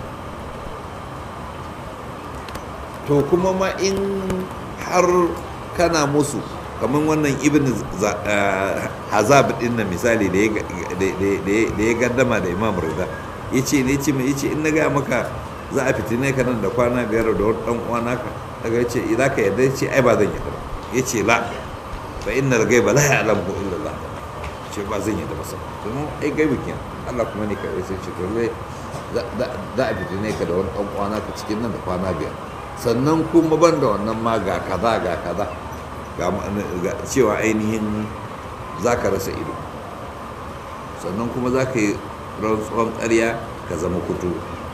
to kuma ma in har kana musu kamar wannan ibn hazab din nan misali da ya gaddama da imam rida ya ce ne ce mai ce in na gaya maka za a fitine ka nan da kwana biyar da wani dan uwa naka daga ya ce za ka yarda ya ce ai ba zan yarda ba ya ce la fa innal ghaiba la ya'lamu illa Allah ce ba zan yarda ba sai kuma ai gaibi kenan Allah kuma ne kai sai ce to za a fitine ka da wani dan uwa naka cikin nan da kwana biyar sannan kuma ban da wannan ma ga kaza ga kaza ga cewa ainihin za ka rasa ido sannan kuma za ka yi rantsuwan ƙarya ka zama kutu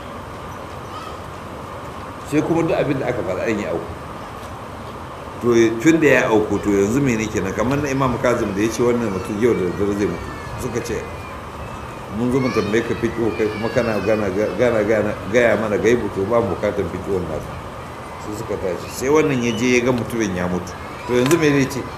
sai kuma duk abin da aka faɗa an yi auku to tun da ya auku to yanzu me ne kenan kamar na imam kazim da ya ce wannan mutum yau da daddare zai mutu suka ce mun zo mu tambaye ka fiƙo kai kuma kana gana gaya mana gaibu to ba mu bukatar fiƙon nasu sai suka tashi sai wannan ya je ya ga mutumin ya mutu to yanzu me zai ce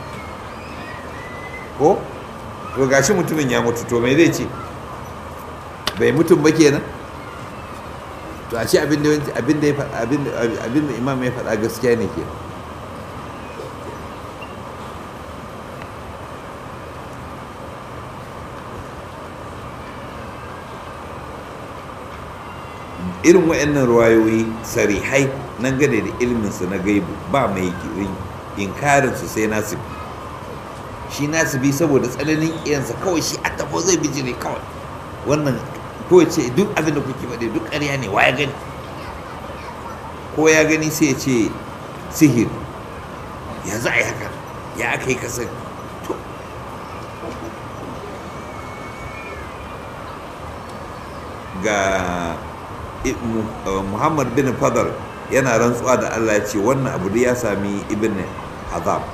ko to gashi mutumin ya mutu to me zai ce bai mutum ba kenan to a ce abin da abin da ya faɗa abin da imam ya faɗa gaskiya ne kenan irin waɗannan ruwayoyi sarihai nan gane da ilminsu na gaibu ba mai inkarinsu sai nasibi shi nasibi saboda tsananin iyansa kawai shi a tafo zai biji ne kawai wannan ko ce duk abin da kuke faɗi duk ƙarya ne wa ya gani ko ya gani sai ya ce sihir ya za a yi haka ya aka yi kasar to ga muhammad bin fadar yana rantsuwa da allah ce wannan abu da ya sami ibn azam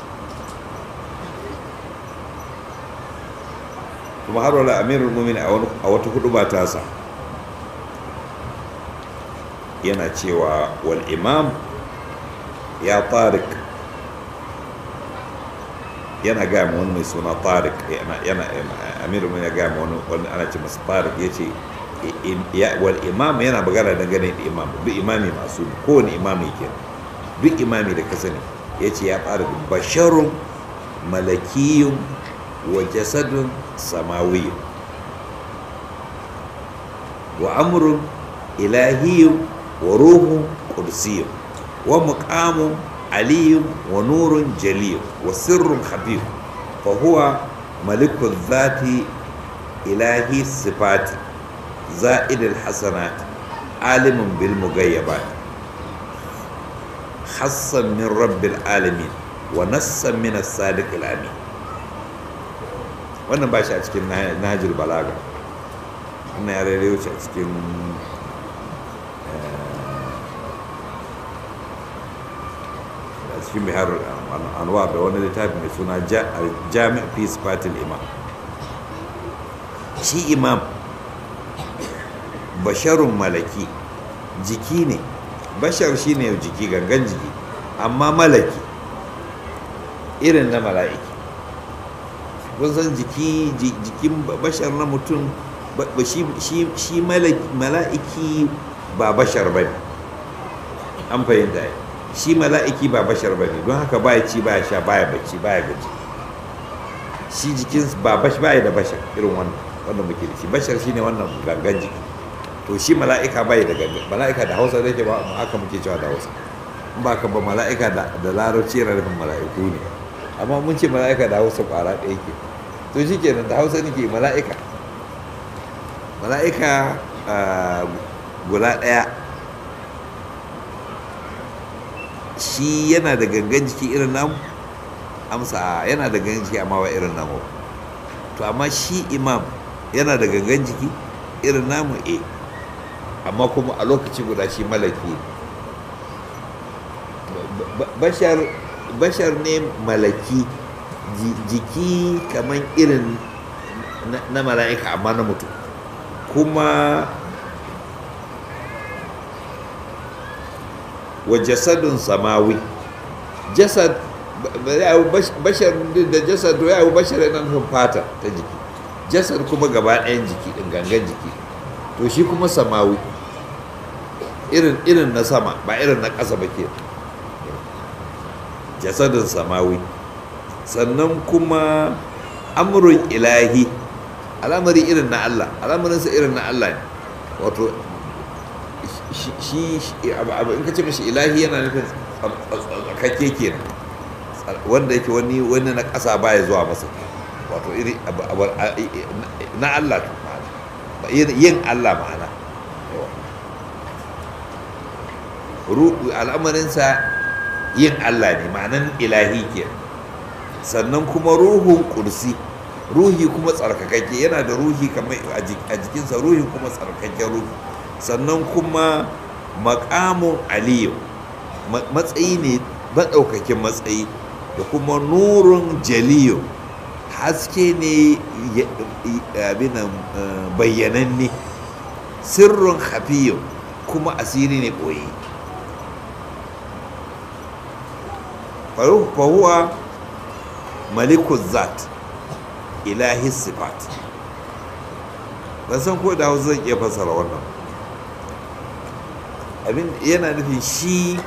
kuma har wala amirul mumin a wata hudu ba tasa yana cewa wal imam ya tarik yana gaya ma wani mai suna tarik yana amirul mumin ya gaya ma wani ana ce masa tarik ya ce wal imam yana magana dangane da imam duk imami masu kowane imami ke duk imami da ka sani ya ce ya fara basharun malakiyun wa jasadun samawiyun wa amrun ilahiyun wa ruhun qudsiyun wa muqamun aliyun wa nurun jaliyun wa sirrun habib fa huwa malikul zati ilahi sifati زائد الحسنات عالم بالمغيبات حصا من رب العالمين ونصا من الصادق الامين wannan ba shi a cikin nahajir balaga wannan ya rere wuce a cikin a cikin bihar anwar da wani littafi mai suna jami' fi sifatil imam shi imam basharun malaki jiki ne bashar shi ne jiki gangan jiki amma malaki irin na mala'iki kun san jiki jikin bashar na mutum shi mala'iki ba bashar ba ne an fahimta ya shi mala'iki ba bashar ba ne don haka baya ci baya sha baya bacci baya gaji shi jikin ba baya da bashar irin wannan wanda muke da shi bashar shine wannan gangan jiki to shi mala'ika bai da gangan mala'ika da hausa da ke ba mu haka muke cewa da hausa in ba ka ba mala'ika da larabci yana nufin mala'iku ne amma mun ce mala'ika da hausa kwara ɗaya ke to shi kenan da hausa nake mala'ika mala'ika guda ɗaya shi yana da gangan jiki irin namu amsa yana da gangan jiki amma ba irin namu to amma shi imam yana da gangan jiki irin namu e amma kuma a lokaci guda shi malaki bashar bashar ne malaki jiki kamar irin na mala'ika amma na mutum kuma wa jasadun samawi jasad bashar da jasad ya yi bashar yana nufin fata ta jiki jasad kuma gaba ɗayan jiki ɗin gangan jiki to shi kuma samawi irin irin na sama ba irin na ƙasa ba ke jasadun samawi sannan kuma amurin ilahi al'amari irin na Allah al'amarinsa irin na Allah ne wato shi in ka ce mashi ilahi yana nufin tsakakke kenan wanda yake wani wani na ƙasa baya zuwa masa wato iri na Allah ma'ana yin Allah ma'ana al'amarinsa yin Allah ne ma'anan ilahi kenan sannan kuma ruhun kursi ruhi kuma tsarkakakke yana da ruhi kamar a jikinsa ruhi kuma tsarkakakken ruhi sannan kuma makamun aliyu matsayi ne maɗaukakin matsayi da kuma nurun jaliyo haske ne abinan bayyananne sirrin hafiyo kuma asiri ne ɓoye fahuwa malikul zat ilahi sifat ban san ko da zan iya fassara wannan abin yana nufin shi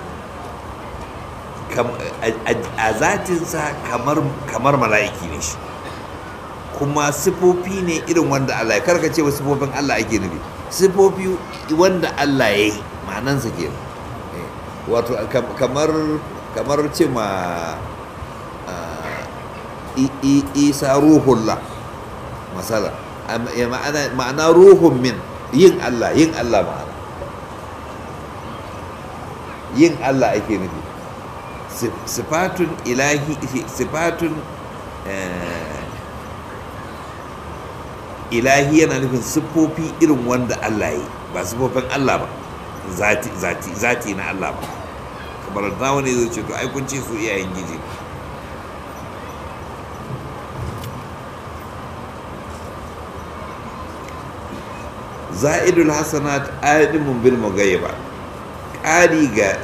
a zatinsa kamar mala'iki ne shi kuma sifofi ne irin wanda Allah ya karkace wa sifofin Allah ake nufi sifofi wanda Allah ya yi ma'anansa ke wato kamar kamar ce ma isa ruhullah masala ma'ana ruhun min yin Allah yin Allah ma'ana yin Allah ake nufi sifatun ilahi sifatun ilahi yana nufin siffofi irin wanda Allah yi ba siffofin Allah ba zati zati zati na Allah ba kamar da wani zai ce to ai kun ce su iyayen giji za'idul hasanat adimun bil mugayyiba ƙari ga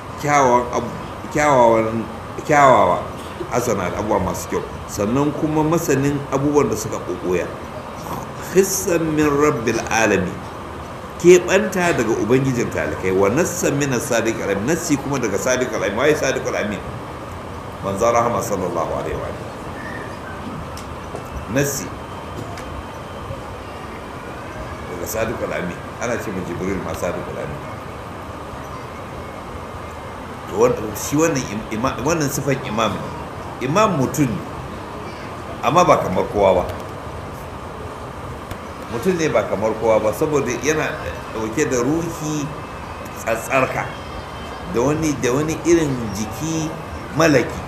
kyawawan kyawawa hasanat abubuwa masu kyau sannan kuma masanin abubuwan da suka kokoya hissan min rabbil alami keɓanta daga ubangijin talikai wa nassan min sadiq alamin nassi kuma daga sadiq alamin waye sadiq alamin manzo rahama sallallahu alaihi wa nassi daga sadiq alamin ana ce mu jibril ma sadiq alamin shi wannan wannan sifan imam imam mutum amma ba kamar kowa ba mutum ne ba kamar kowa ba saboda yana dauke da ruhi tsatsarka da wani da wani irin jiki malaki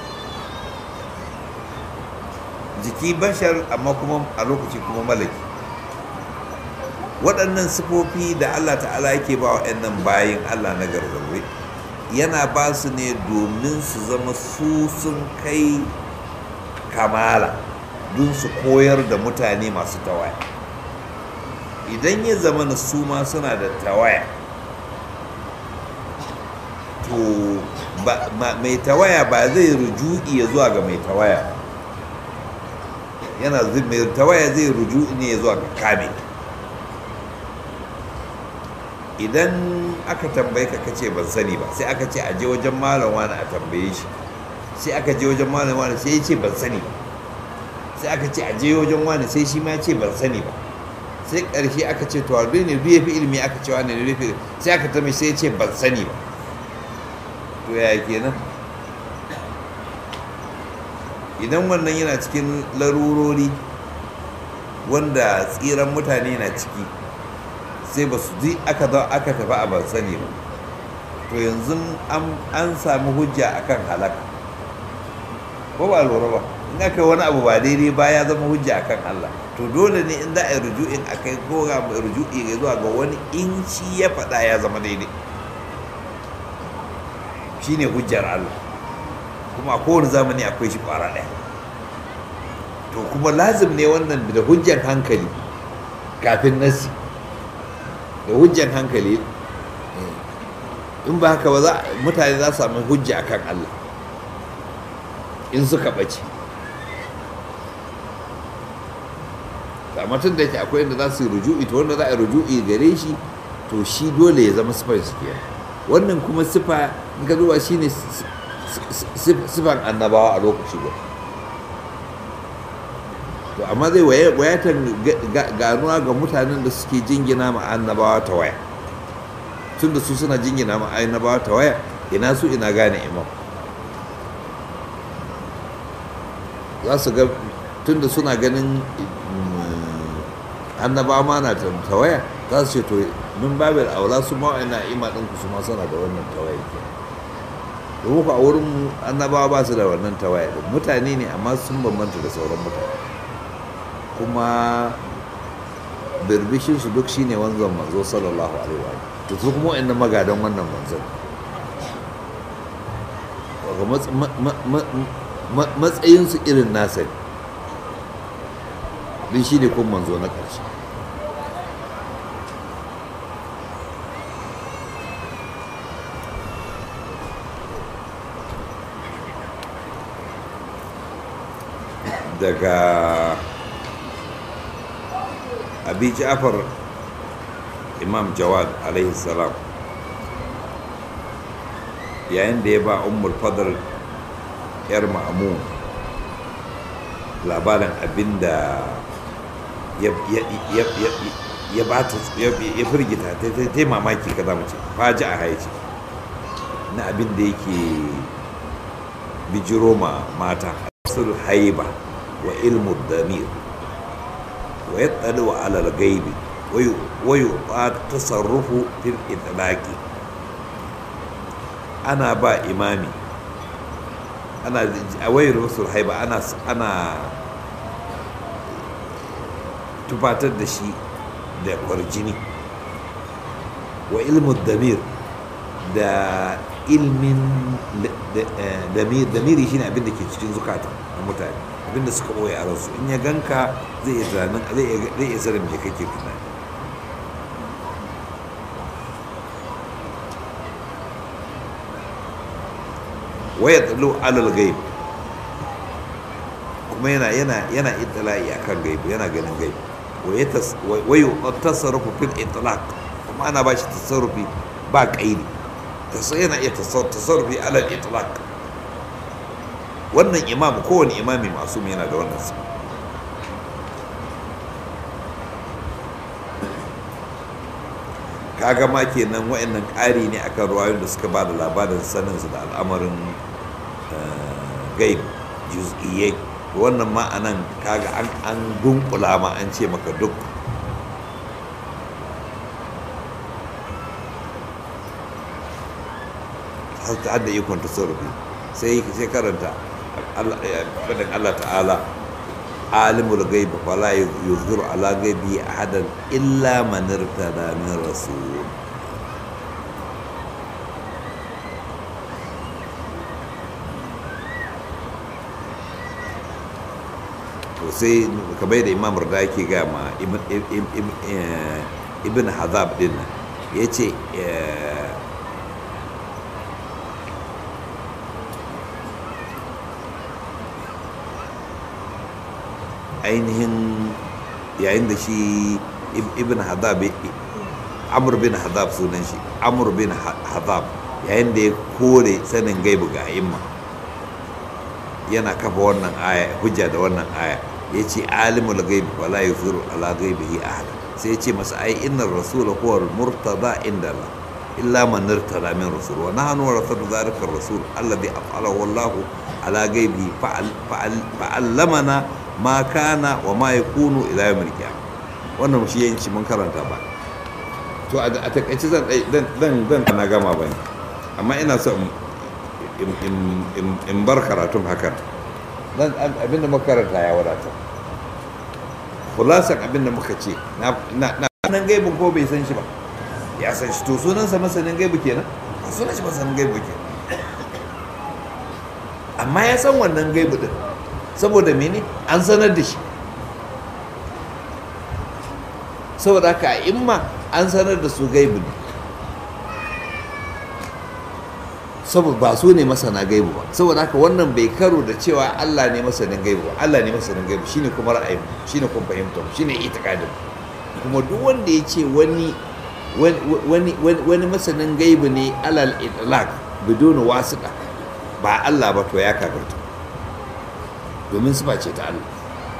jiki bashar amma kuma a lokaci kuma malaki waɗannan sifofi da allah ta'ala yake ba wa bayan allah na gargawe yana ba su ne domin su zama su sun kai kamala don su koyar da mutane masu tawaya idan ya zama na su ma suna da tawaya to mai tawaya ba zai ruju'i ya zuwa ga mai tawaya yana mai tawaya zai ruju'i ne ya zuwa ga kame idan aka tambaye ka kace ban sani ba sai aka ce a je wajen malam wani a tambaye shi sai aka je wajen malam wani sai ya ce ban sani ba sai aka ce a je wajen wani sai shi ma ya ce ban sani ba sai ƙarshe aka ce to albi ne ya fi ilimi aka ce wani ne fi sai aka tambaye sai ya ce ban sani ba to yaya kenan idan wannan yana cikin larurori wanda tsiran mutane na ciki sai ba su ji aka zo aka tafi a ban sani ba to yanzu an sami hujja akan halaka ko ba lura ba in aka wani abu ba daidai ba ya zama hujja akan Allah to dole ne in za a yi rujuin a kai ko ga ruju'i ga zuwa ga wani in shi ya faɗa ya zama daidai shine hujjar Allah kuma a kowane zamani akwai shi ƙwara ɗaya to kuma lazim ne wannan da hujjar hankali kafin nasi da hujjar hankali in ba haka ba za mutane za su sami hujja akan Allah in suka ɓace amma tun da yake akwai inda za su yi ruju'i to wanda za a yi ruju'i gare shi to shi dole ya zama sifar su kenan wannan kuma sifa in ka duba shine sifan annabawa a lokaci ba to amma zai wayatan ganuwa ga mutanen da suke jingina ma annabawa ta waya tun da su suna jingina ma annabawa ta waya ina su ina gane imam za su ga tun da suna ganin annabawa ma na tawaya za su ce to min babin aula su ma ina ima ɗinku su ma suna da wannan tawaya ke domin ku a wurin annabawa ba su da wannan tawaya ɗin mutane ne amma sun bambanta da sauran mutane kuma birbishin su duk shine wanzan manzo sallallahu alaihi wa to su kuma wa'annan magadan wannan manzon matsayinsu irin nasa ne din shi ne kun manzo na ƙarshe daga abi ja'far imam jawad alaihi salam yayin da ya ba ummul fadl yar ma'amun labarin abinda ya ba ta ya firgita ta yi mamaki ka zama ce faji a haici na abin da yake bijiro ma mata sul haiba wa ilmu damir wa ya tsali wa alal gaibi wa yi tasarrufu fil itlaqi ana ba imami ana a wayar rasul haiba ana ana tufatar da shi da kwarjini wa ilmin damir da ilmin damiri shine abin da ke cikin zukata na mutane abin da suka ɓoye a ransu in ya ganka zai iya tunanin zai iya sanin me kake tunani waya tsalo alal gaib kuma yana yana yana itala'i akan gaibu yana ganin gaibu wa yi tasarrufu fil itlaq kuma ana ba shi tasarrufi ba kaidi yana iya tasarrufi alal itlaq wannan imam kowane imami masu yana da wannan sa kaga ma kenan wa'annan ƙari ne akan ruwayoyin da suka ba da labarin saninsu da al'amarin gaib juz'iyyai wannan ma'anan kaga an an dunkula ma an ce maka duk har ta da ikon tasarrufi sai sai karanta fadin Allah ta'ala alimul gaibi fala yuzhiru ala gaibi ahadan illa man irtada min rasul to sai kamar da imam rada yake ga ma ibn hazab din ya ce ainihin yayin da shi ibn hazab amur bin hazab sunan shi amur bin hazab yayin da ya kore sanin gaibu ga imma yana kafa wannan aya hujja da wannan aya ya ce alimul gaibi wala yuziru ala gaibihi ahada sai ya ce masa ai innar rasul huwa murtada inda Allah illa man irtada min rasul wa nahnu warasatu dhalika rasul alladhi af'alahu Allah ala gaibi fa'allamana ma kana wa ma yakunu ila yawmil qiyamah wannan shi yanci mun karanta ba to a takaice zan zan zan na gama bane amma ina so in bar karatun hakan dan abinda muka karanta ya wadata khulasan abinda muka ce na nan gaibin ko bai san shi ba ya san shi to sunansa masanin gaibu kenan sunan shi masanin gaibu kenan amma ya san wannan gaibu din saboda mene an sanar da shi saboda haka a imma an sanar da su gaibu ne saboda ba su ne masana gaibu ba saboda haka wannan bai karo da cewa Allah ne masanin gaibu ba Allah ne masanin gaibu shine kuma ra'ayin shine kuma fahimtar shine itikadin kuma duk wanda ya ce wani wani wani masanin gaibu ne alal itlaq bidon wasiqa ba Allah ba to ya kafirta domin sifa ce ta Allah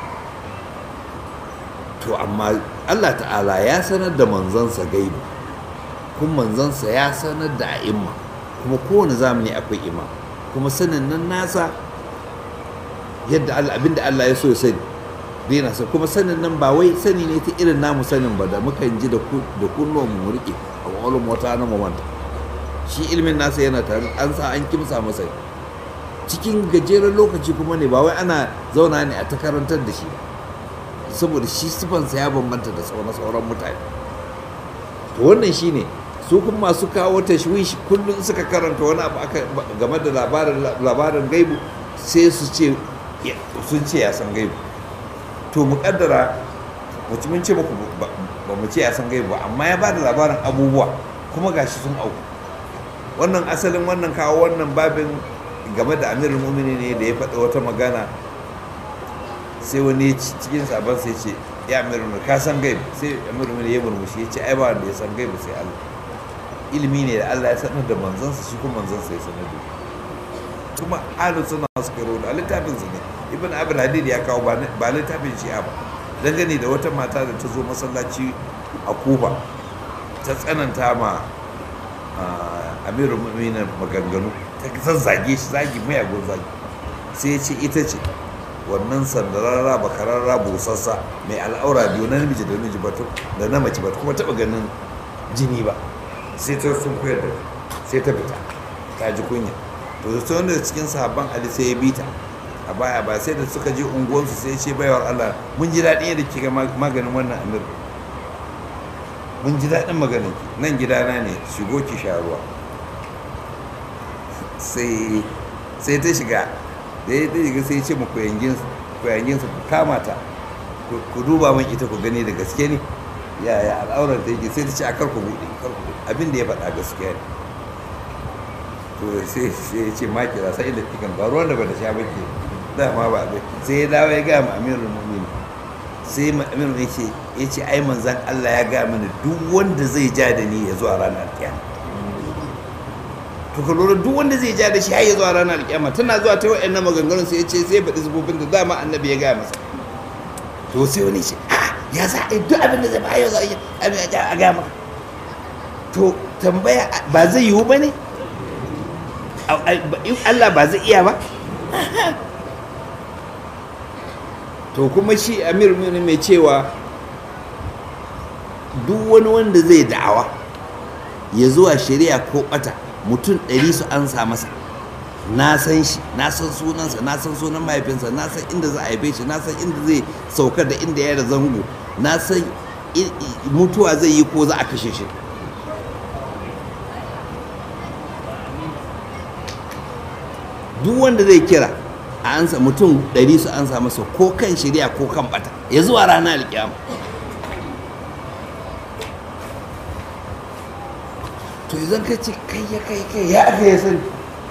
to amma Allah ta'ala ya sanar da manzansa gaibu kuma manzansa ya sanar da a'imma kuma kowane zamani akwai imam kuma sanin nan nasa yadda Allah abinda Allah ya so ya sani daina sa kuma sanin nan ba wai sani ne ta irin namu sanin ba da muka ji da da kunnuwan mu rike a wani wata na mamanta shi ilmin nasa yana tare an sa an kimsa masa cikin gajeren lokaci kuma ne ba wai ana zauna ne a ta karantar da shi saboda shi sifansa ya bambanta da sauran sauran mutane to wannan shine su kuma masu kawo tashwishi kullum suka karanta wani abu aka game da labarin labarin gaibu sai su ce sun ce ya san gaibu to mu kaddara mutumin ce muku ba mu ce ya san gaibu ba amma ya bada labarin abubuwa kuma gashi sun auku wannan asalin wannan kawo wannan babin game da amirul mumini ne da ya faɗi wata magana sai wani cikin sabon sai ce ya amirul mumini ka san gaibu sai amirul mumini ya murmushi ya ce ai ba wanda ya san gaibu sai Allah ilimi ne da Allah ya sanar da manzansa shi kuma manzansa ya sanar da kuma ahlus sunna suka rawaito a littafin su ne ibn abul hadid ya kawo ba littafin shi'a ba dangane da wata mata da ta zo masallaci a kuba ta tsananta ma amirul mu'minin maganganu ta zazzage shi zagi mayagun zagi sai ya ce ita ce wannan sandararra bakararra busassa mai al'aura biyu na namiji da namiji batu da na mace batu kuma taba ganin jini ba sai ta sun koyar da sai ta fita ta ji kunya to da ta wanda cikin sahabban ali sai ya bita a baya ba sai da suka je unguwansu sai ce baiwar Allah mun ji daɗin yadda kika maganin wannan amir mun ji daɗin maganin ki nan gidana ne shigo ki sha ruwa sai sai ta shiga da ya shiga sai ce mu koyangin su ku kama ta ku duba min ita ku gani da gaske ne yaya al'aurar da yake sai ta ce a karku buɗe abin da ya faɗa gaskiya ne to sai sai ya ce ma kira sai da kikan ba ruwan da ba da sha ba ke dama ba abin sai ya dawo ya gaya ma amirul mu'minin sai amirul ya ce ya ce ai manzan Allah ya gaya mana duk wanda zai ja da ni ya zuwa ranar kiyama to ka lura duk wanda zai ja da shi har ya zuwa ranar kiyama tana zuwa ta wa'annan maganganun sai ya ce sai faɗi zubobin da dama annabi ya gaya masa to sai wani ce ya za a yi duk abin da zai ba yau za a yi abin a gaya maka to tambaya ba zai yiwu ba ne Allah ba zai iya ba to kuma shi amir mai cewa duk wani wanda zai da'awa ya zuwa shari'a ko bata mutum ɗari su an sa masa na san shi na san sunansa na san sunan mahaifinsa na san inda za a haife shi na san inda zai saukar da inda ya da zango na san mutuwa zai yi ko za a kashe shi duk wanda zai kira a ansa mutum ɗari su ansa masa ko kan shirya ko kan bata ya zuwa rana alƙiyama to idan ka ce kai ya kai kai ya aka ya sani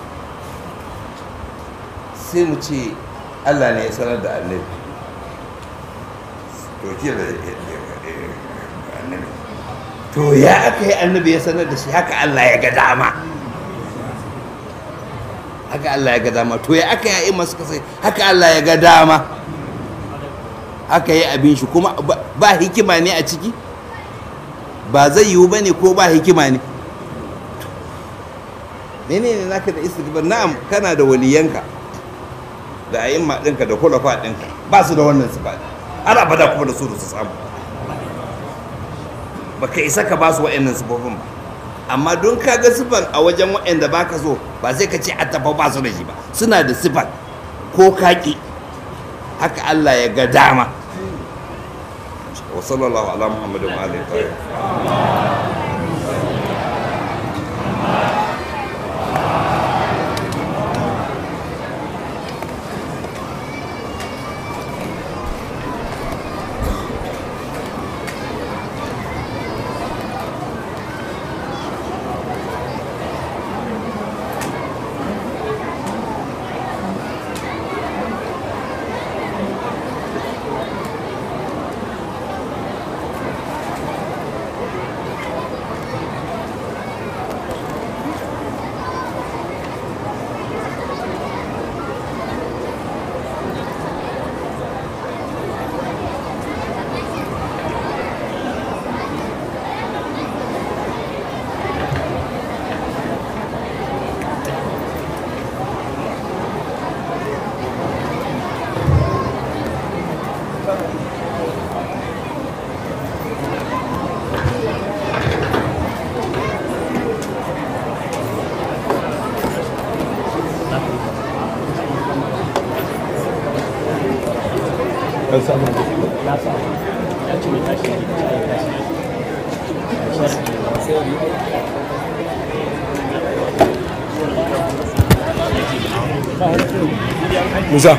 sai mu ce allah ne ya sanar da annabi to ke da annabi to ya aka yi annabi ya sanar da shi haka allah ya ga dama haka Allah ya ga dama to ya aka yi masu kasai haka Allah ya ga dama haka yi abin shi kuma ba hikima ne a ciki ba zai yiwu ba ne ko ba hikima ne mene ne naka da istighfar na'am kana da waliyanka da a'imma ɗinka da kulafa ɗinka ba su da wannan sifa har abada kuma da su da su samu baka isa ka ba su wa'annan sifofin ba amma don ka ga sifan a wajen wa'anda ba ka so ba sai ka ce attafa ba su da shi ba suna da sifan ko kaki haka Allah ya ga dama wa sallallahu ala muhammadin wa alihi tayyib kan samu na sa ya ce mai tashi ya tashi musa